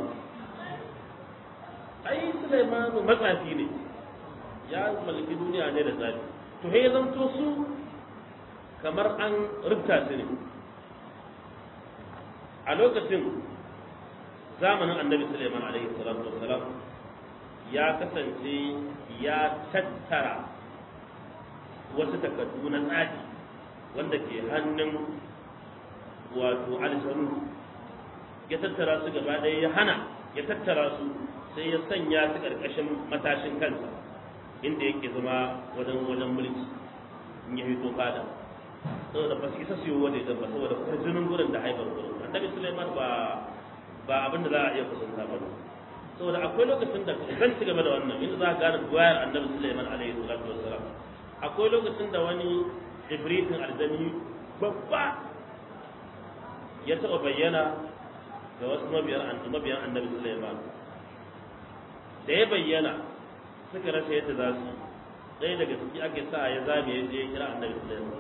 ai Sulaiman matsafi ne ya mulki duniya ne da zafi to he zanto su kamar an rubuta su ne a lokacin zamanin annabi Suleiman alaihi salatu wassalam ya kasance ya tattara wasu takardu na tsadi wanda ke hannun wato alisanu ya tattara su gaba ɗaya ya hana ya tattara su sai ya sanya su ƙarƙashin matashin kansa inda yake zama wajen wajen mulki in ya fito fada saboda ba su isa su yi waje ba saboda kwarjinin gurin da haifar gurin annabi Sulaiman ba ba abin da za a iya kusanta ba saboda akwai lokacin da zan ci gaba da wannan inda za ka gane wayar annabi Sulaiman alaihi salatu wassalam akwai lokacin da wani ibritin aljani babba ya taɓa bayyana ga wasu mabiyan mabiyan annabi Sulaiman da ya bayyana suka rasa yadda za su ɗaya daga ciki ake sa ya zame ya je kira annabi Sulaiman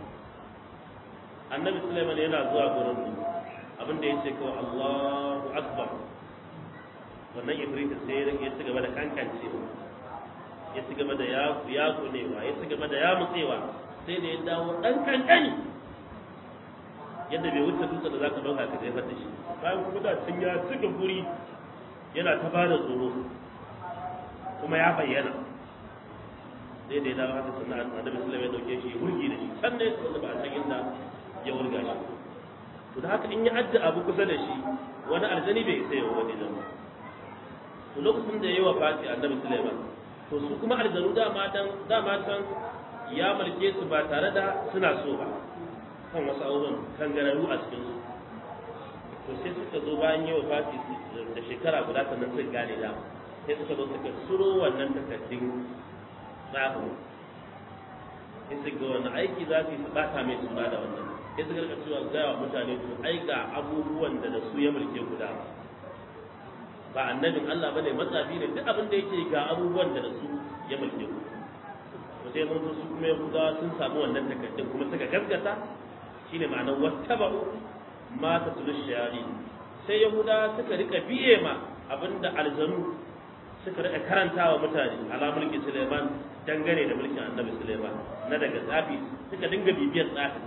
annabi Sulaiman yana zuwa gurin abin da ya ce kawai Allahu Akbar wannan Ibrahim sai ya ci gaba da kankancewa ya ci gaba da ya kunewa ya ci gaba da ya mutsewa sai da ya dawo dan kankani yadda bai wuce dutse da zaka dauka ka jefar da shi bayan kuma da cin ya cika guri yana ta bada tsoro kuma ya bayyana sai da ya dawo haka sannan annabi Sulaiman ya dauke shi ya wurgi da shi sannan ya tsoro ba a san inda ya wurga shi to da haka in ya adda abu kusa da shi wani aljani bai sai wa wani zama to lokacin da yayi wa fati annabi Sulaiman to su kuma aljanu dama dan dama can ya mulke su ba tare da suna so ba kan wasu abubuwan kangararru a cikin su to sai suka zo bayan yawa fati da shekara guda sannan suka gane da sai suka zo suka suro wannan takardun tsafin sai su ga wani aiki za su yi su bata mai suna da wannan sai suka rika cewa gaya wa mutane to ai ga abubuwan da da su ya mulke guda ba annabin Allah bane matsafi ne duk abin da yake ga abubuwan da da su ya mulke ku to sai mun su kuma Yahudawa sun samu wannan takardun kuma suka gaskata shine ma'anar wattaba'u ma tatlu shayari sai Yahudawa suka rika biye ma abinda aljanu suka rika karantawa mutane ala mulki Suleiman dangane da mulkin Annabi Suleiman na daga tsafi suka dinga bibiyar tsafi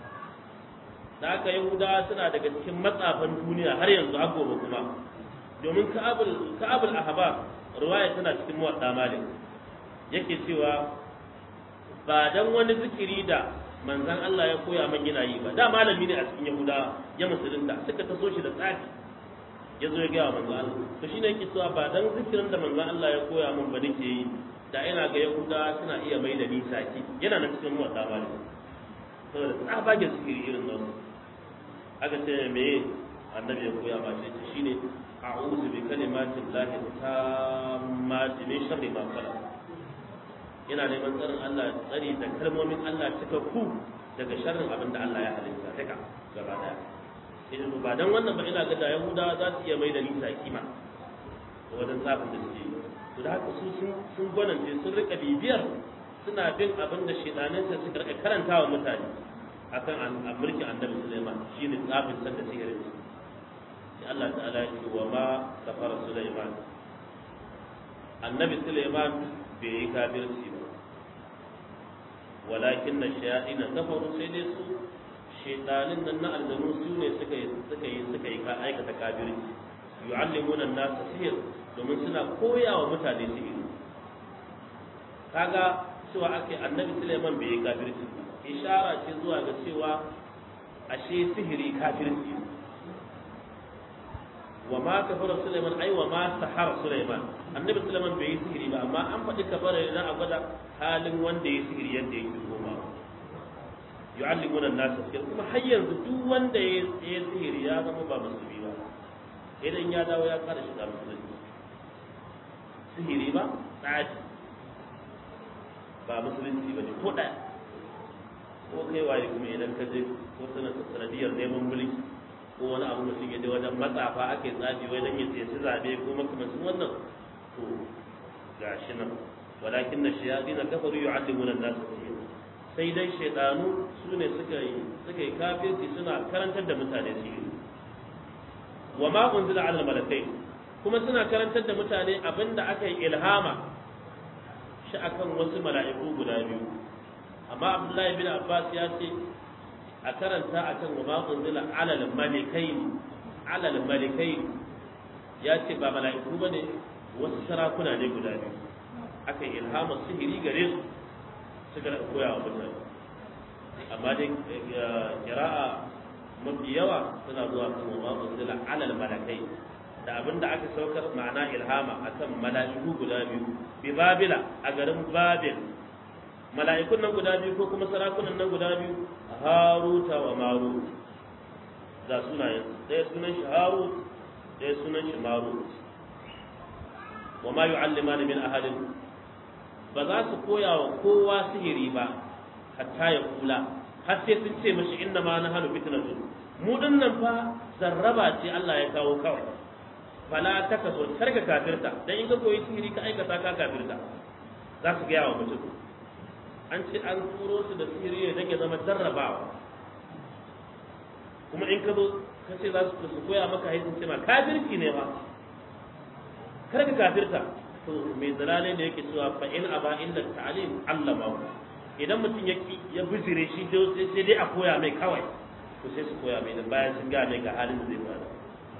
da haka Yahudawa suna daga cikin matsafan duniya har yanzu har gobe kuma domin Ka'abul Ka'abul Ahbar riwaya tana cikin muwadda Malik yake cewa ba dan wani zikiri da manzan Allah ya koya man yana yi ba da malami ne a cikin Yahudawa ya musulunta suka taso shi da tsafi ya zo ya gaya manzan Allah to shine yake cewa ba dan zikirin da manzan Allah ya koya min ba nake yi da ina ga Yahudawa suna iya mai da ni saki yana nan cikin muwadda Malik saboda tsabagen zikiri irin nan aka ce me annabi ya koya ma shi shine a'udhu bi kalimatin lahi tammati min sharri ma khalaq yana neman tsarin Allah tsari da kalmomin Allah cikakku daga sharrin abin da Allah ya halitta duka gaba daya idan ba dan wannan ba ina ga da Yahudawa za su iya mai da nisa kima wajen tsafin da suke to da haka su sun sun gwanance sun rika bibiyar suna bin abin da shedanin sa suka rika karantawa mutane akan mulkin annabi Sulaiman shine tsafin sa da sihirin sai Allah ta'ala ya ce wa ma kafara Sulaiman annabi Sulaiman bai yi kafirci ba walakin na shayaɗina kafaru sai dai su shaidanin nan na aljanu su ne suka yi suka yi suka yi aikata kafirci yu'allimuna an-nasa sihir domin suna koya wa mutane sihiri kaga cewa ake annabi Sulaiman bai yi kafirci ishara ce zuwa ga cewa ashe sihiri kafirci wa ma kafara Sulaiman ai wa ma sahara Sulaiman annabi Sulaiman bai yi sihiri ba amma an faɗi kafara ne a gwada halin wanda ya sihiri yadda yake goma yu'allimuna an-nasa sihir kuma har yanzu duk wanda ya yi sihiri ya zama ba musulmi ba idan ya dawo ya fara shiga musulunci sihiri ba tsaji ba musulunci ba ne ko ɗaya ko kai waye kuma idan ka je ko sanadiyar neman mulki ko wani abu mutum ya je wajen matsafa ake tsafi wai dan ya tsaye zabe ko makamancin wannan to gashi nan walakin na shayatin kafaru yu'allimuna an-nas sai dai shaydanu su ne suka yi suka yi kafirci suna karantar da mutane sihiri wa ma unzila ala malakai kuma suna karantar da mutane abinda aka yi ilhama shi akan wasu mala'iku guda biyu amma abdullahi bin abbas ya ce a karanta akan wa ma unzila ala malikai ala malikai ya ce ba mala'iku bane wasu sarakuna ne guda biyu aka yi ilhama sihiri gare su suka koya wa mutane amma dai kira'a mafi yawa suna zuwa kan wa unzila alal malakai da abinda aka saukar ma'ana ilhama akan mala'iku guda biyu bi babila a garin babil mala'ikun nan guda biyu ko kuma sarakunan nan guda biyu haruta wa marut ga sunayen ɗaya sunan shi harut ɗaya sunan shi marut wa ma yu'allimani min ahadin ba za su koya wa kowa sihiri ba hatta ya kula har sai sun ce mashi inna ma na hannu fitnatu mu dinnan fa zarraba ce Allah ya kawo kawai fala ta kaso karka kafirta dan in ka koyi sihiri ka aikata ka kafirta za su gaya wa mutum an ce an turo su da sihiri ne dan ya zama jarrabawa kuma in ka zo ka ce za su koya maka haifin ce ma kafirci ne ba karka kafirta to mai zalalai da yake cewa fa in aba illa ta'lim allama idan mutum ya ya bijire shi sai dai a koya mai kawai to sai su koya mai dan bayan sun ga mai ga halin da zai fara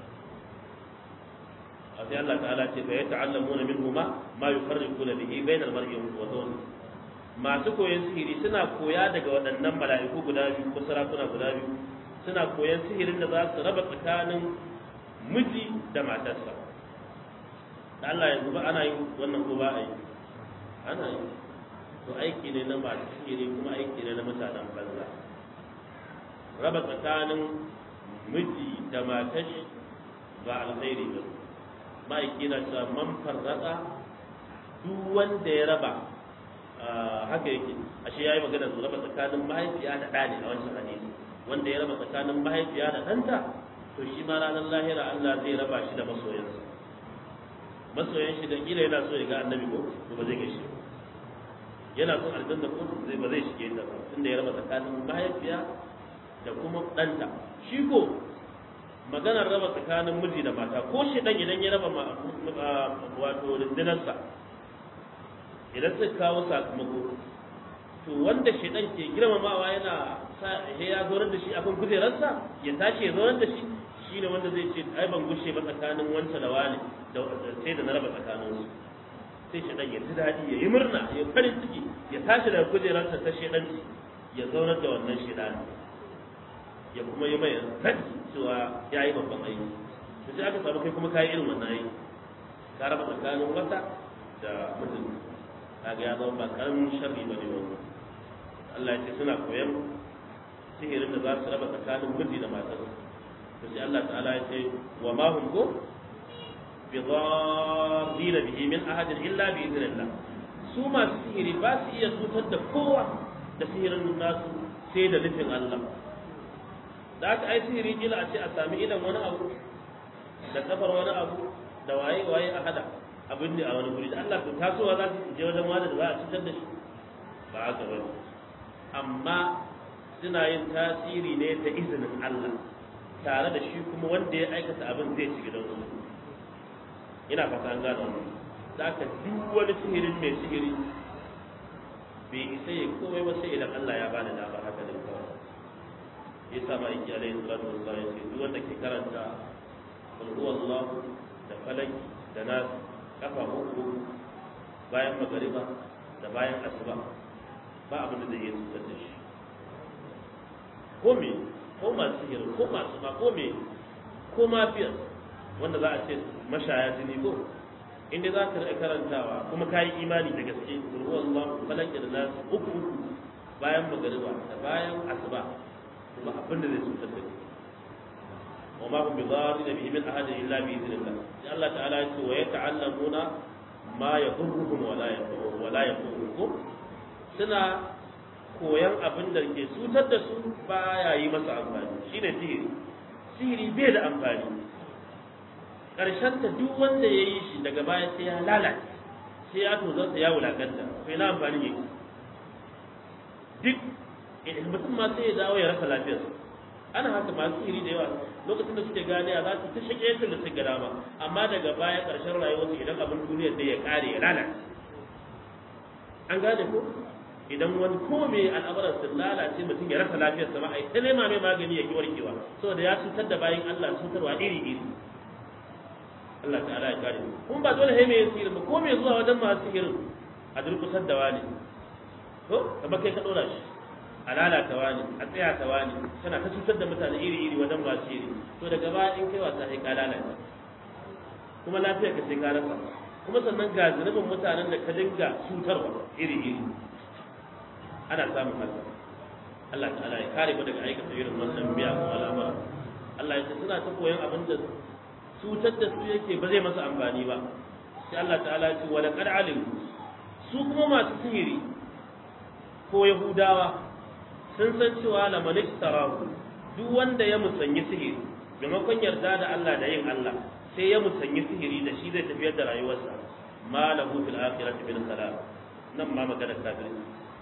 a sai Allah ta'ala ce fa yata'allamuna minhu ma ma yufarriquna bihi bayna al-mar'i wa zawji masu koyon sihiri suna koya daga waɗannan mala'iku guda biyu ko sarakuna guda biyu suna koyon sihirin da za su raba tsakanin miji da matarsa da Allah yanzu ba ana yin wannan ko ba a yi ana yi to aiki ne na masu sihiri kuma aiki ne na mutanen banza raba tsakanin miji da matashi ba alkhairi ba ma'aiki na cewa man farraka duk wanda ya raba haka yake ashe yayi magana su raba tsakanin mahaifiya da ɗa ne a wancan hadisi wanda ya raba tsakanin mahaifiya da ɗanta to shi ma ranar lahira Allah zai raba shi da masoyansa masoyan shi dan kila yana so ya ga annabi ko to ba zai ga shi yana son aljanna ko zai ba zai shige ta ba tunda ya raba tsakanin mahaifiya da kuma ɗanta shi ko maganar raba tsakanin miji da mata ko shi dan idan ya raba wato rundunarsa idan suka kawo sakamako to wanda shaidan ke girmamawa yana sa ya zaunar da shi akan kujerarsa ya tashi ya zaunar da shi shine wanda zai ce ai ban gushe ba tsakanin wanta da wani da sai da na raba tsakanin su sai shaidan ya ji daɗi ya yi murna ya farin ciki ya tashi daga kujerarsa ta shaidanci ya zaunar da wannan shaidan ya kuma yi mai raddi cewa ya yi babban aiki to sai aka samu kai kuma kayi irin wannan aiki ka raba tsakanin wata da mutum kaga ya zama ba karamin sharri bane wannan Allah ya ce suna koyan sihirin da za su raba tsakanin miji da matar to sai Allah ta'ala ya ce wa ma hum ko bi dharrin bihi min ahadin illa bi idhnillah su masu sihiri ba su iya cutar da kowa da sihirin nasu sai da nufin Allah da aka ai sihiri kila a ce a sami idan wani abu da kafar wani abu da waye waye a hada abin ne a wani guri da Allah to tasowa za su je wajen wani da za a cutar da shi ba haka ba amma suna yin tasiri ne da izinin Allah tare da shi kuma wanda ya aikata abin zai ci gidan su ina fata an gano wannan da aka duk wani sihirin mai sihiri bai isa ya komai ba sai idan Allah ya bani damar haka da kawai ya sa ma'aiki alaihi salatu wassalam ya ce duk wanda ke karanta qul huwallahu da falaki da nas kafa uku bayan magariba da bayan asuba ba abin da zai iya cutar da shi ko me ko masu sihiri ko masu ma ko me ko mafiyar wanda za a ce mashaya jini ko inda za ka karantawa kuma ka yi imani da gaske ruwan Allah falaki da nas uku uku bayan magariba da bayan asuba kuma abin da zai cutar da kai wa ma hum bidarrin bihi min ahadin illa bi idhnillah sai Allah ta'ala ya ce wa yata'allamuna ma yadurruhum wa la yadurruhum wa la yadurruhum suna koyan abin da ke cutar da su baya yi masa amfani shine sihiri sihiri bai da amfani karshen ta duk wanda ya yi shi daga baya sai ya lalace sai ya tozarta ya wulakanta sai na amfani yake duk mutum ma sai ya dawo ya rasa lafiyarsa ana haka masu iri da yawa lokacin da suke gane za su ta shige su da su ga dama amma daga baya ƙarshen rayuwarsu idan abin duniyar da ya ƙare ya lalace an gane ko idan wani ko mai al'amuran sun lalace mutum ya rasa lafiyarsa ma ai ta nema mai magani ya ki warkewa saboda ya cutar da bayan Allah cutarwa iri iri Allah ta'ala ya kare kuma ba dole sai mai sihirin ba ko mai zuwa wajen masu sihirin a durkusar da wani ko kamar kai ka dora shi a lalata wani a tsaya ta wani tana ta cutar da mutane iri-iri wajen masu iri to daga baya in kai wasa sai ka lalata kuma lafiyar ka sai ka rasa kuma sannan ga zunubin mutanen da ka dinga cutarwa iri-iri ana samun haka Allah ta'ala ya kare mu daga aikata irin wannan biya ko al'amura Allah ya ce suna ta koyon abin da cutar da su yake ba zai masa amfani ba sai Allah ta'ala ya ce wa laqad alim su kuma masu sihiri ko yahudawa sun san cewa la malik tarahu duk wanda ya musanyi sihiri maimakon yarda da Allah da yin Allah sai ya musanyi sihiri da shi zai tafiyar da rayuwarsa ma lahu fil akhirati min khalaq nan ma magana kafiri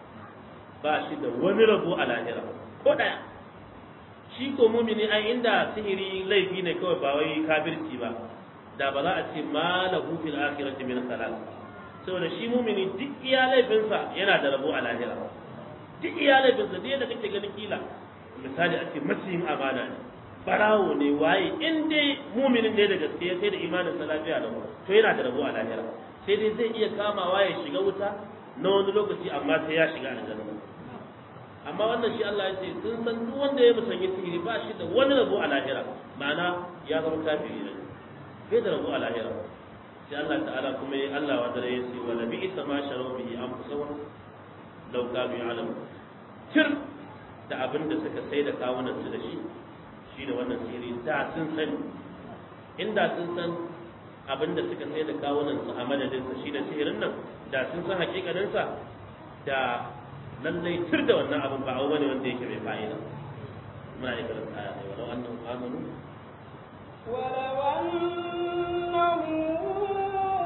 ba shi da wani rabo a lahira ko daya shi ko mumini ai inda sihiri laifi ne kawai ba wai kafirci ba da ba za a ce ma lahu fil akhirati min khalaq saboda shi mumini duk iya laifinsa yana da rabo a lahira duk iyalai bin sa da kake ganin kila misali a ce maciyin amana ne barawo ne waye in dai muminin ne da gaske ya sai da imanin sa lafiya da to yana da rabo a lahira sai dai zai iya kamawa ya shiga wuta na wani lokaci amma sai ya shiga aljanna amma wannan shi Allah ya ce sun san duk wanda ya musanyi sihiri ba shi da wani rabo a lahira ma'ana ya zama kafiri ne bai da rabo a lahira sai Allah ta'ala kuma ya Allah wa dare ya ce wa nabi isa ma sharau bihi anfusahum law kanu ya'lamu tir da abin da suka sai da kawunan su da shi shi da wannan sihiri da sun sani inda sun san abin da suka sai da kawunan su a madadin sa shi da sihirin nan da sun san hakikanin sa da lallai tir da wannan abin ba abu bane wanda yake mai fa'ida muna yi karanta aya ne walau annahum amanu ولو أنهم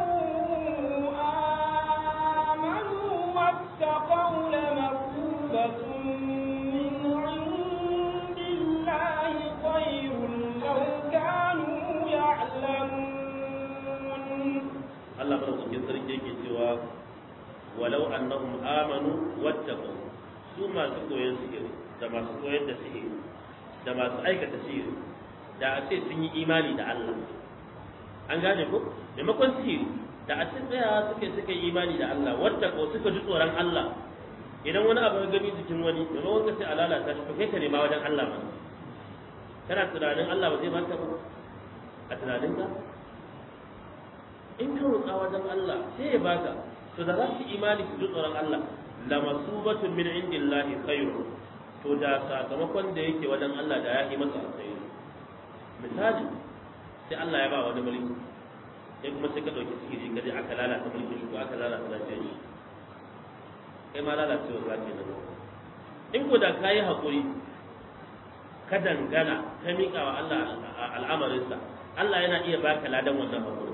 آمنوا واتقوا لمثوبة من عند الله خير لو كانوا يعلمون Allah madaukakin sarki yake cewa walau annahum amanu wattaqu su masu koyon sihiri da masu koyar da sihiri da masu aikata sihiri da a ce sun yi imani da Allah an gane ko maimakon sihiri da a ce tsaya suke suka yi imani da Allah wattaqu suka ji tsoron Allah idan wani abu ya gani jikin wani maimakon ka sai a lalata shi to kai ka nema wajen Allah ma kana tunanin Allah ba zai baka ba a tunaninka in ka roƙa wajen Allah sai ya baka to da za su imani su ji tsoron Allah la masubatun min indillahi khairu to da sakamakon da yake wajen Allah da ya yi masa alkhairi misali sai Allah ya ba wani mulki sai kuma sai ka dauki sihiri ka je aka lalata mulkin shi ko aka lalata lafiyar shi kai ma lalacewa za ce nan in ko da ka yi haƙuri ka dangana ka miƙa wa Allah al'amarinsa Allah yana iya baka ladan wannan haƙuri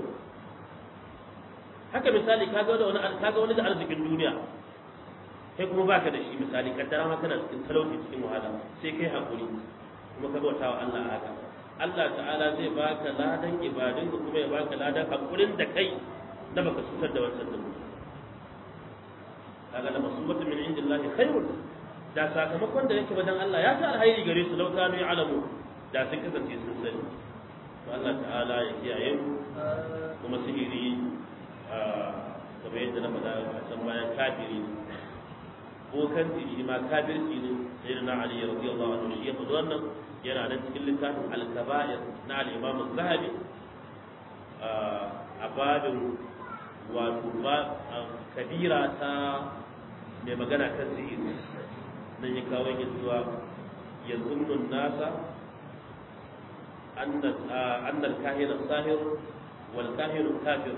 haka misali kaga wani kaga wani da arzikin duniya kai kuma baka da shi misali kaddara ma kana cikin talauci cikin wahala sai kai haƙuri kuma ka bauta wa Allah haka Allah ta'ala zai baka ladan ibadun ka kuma ya baka ladan haƙurin da kai da baka cutar da wancan da kaga da masubatu min indillahi khairun da sakamakon da yake wajen Allah ya sa alhairi gare su lau kanu alamu da sun kasance sun sani to Allah ta'ala ya kiyaye mu kuma sihiri kamar yadda na faɗa a can bayan kafiri bokan shi ma kafirci ne sai na Ali radiyallahu anhu shi ya faɗi wannan yana nan cikin littafin al-kaba'ir na al-Imam az-Zahabi a babin wato kabira ta mai magana kan sihiri nan ya kawo yin zuwa ya zunnun nasa annal kahir sahir wal kahir kafir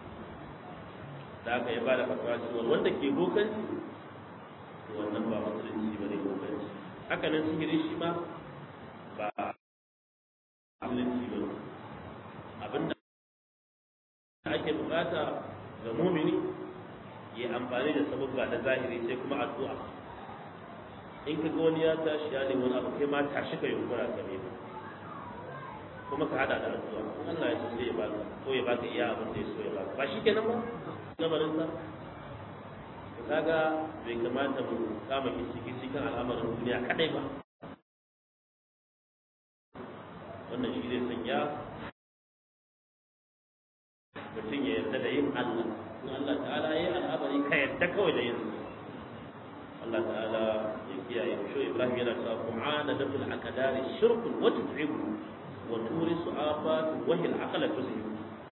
da aka yi ba da fatawa cewa wanda ke bokanci wannan ba musulunci ba ne bokanci haka nan sihiri shi ma ba musulunci ba abinda ake bukata ga mumini ya amfani da sababba na zahiri sai kuma addu'a in ka ga wani ya tashi ya nemi wani abu kai ma tashi ka yunkura ka nema kuma ka hada da addu'a Allah ya so sai ya baka ko ya baka iya abin da ya so ya baka ba shi kenan ba lamarin sa kaga bai kamata mu kama kici cikin al'amarin duniya kadai ba wannan shi zai sanya mutum ya yarda da yin Allah in Allah ta'ala ya yi al'amari ka yarda kawai da yin Allah ta'ala ya kiyaye shi Ibrahim yana cewa kum'ana da fil akadari shirkun wa tud'ibu wa turisu afat wa hil aqla tuzhibu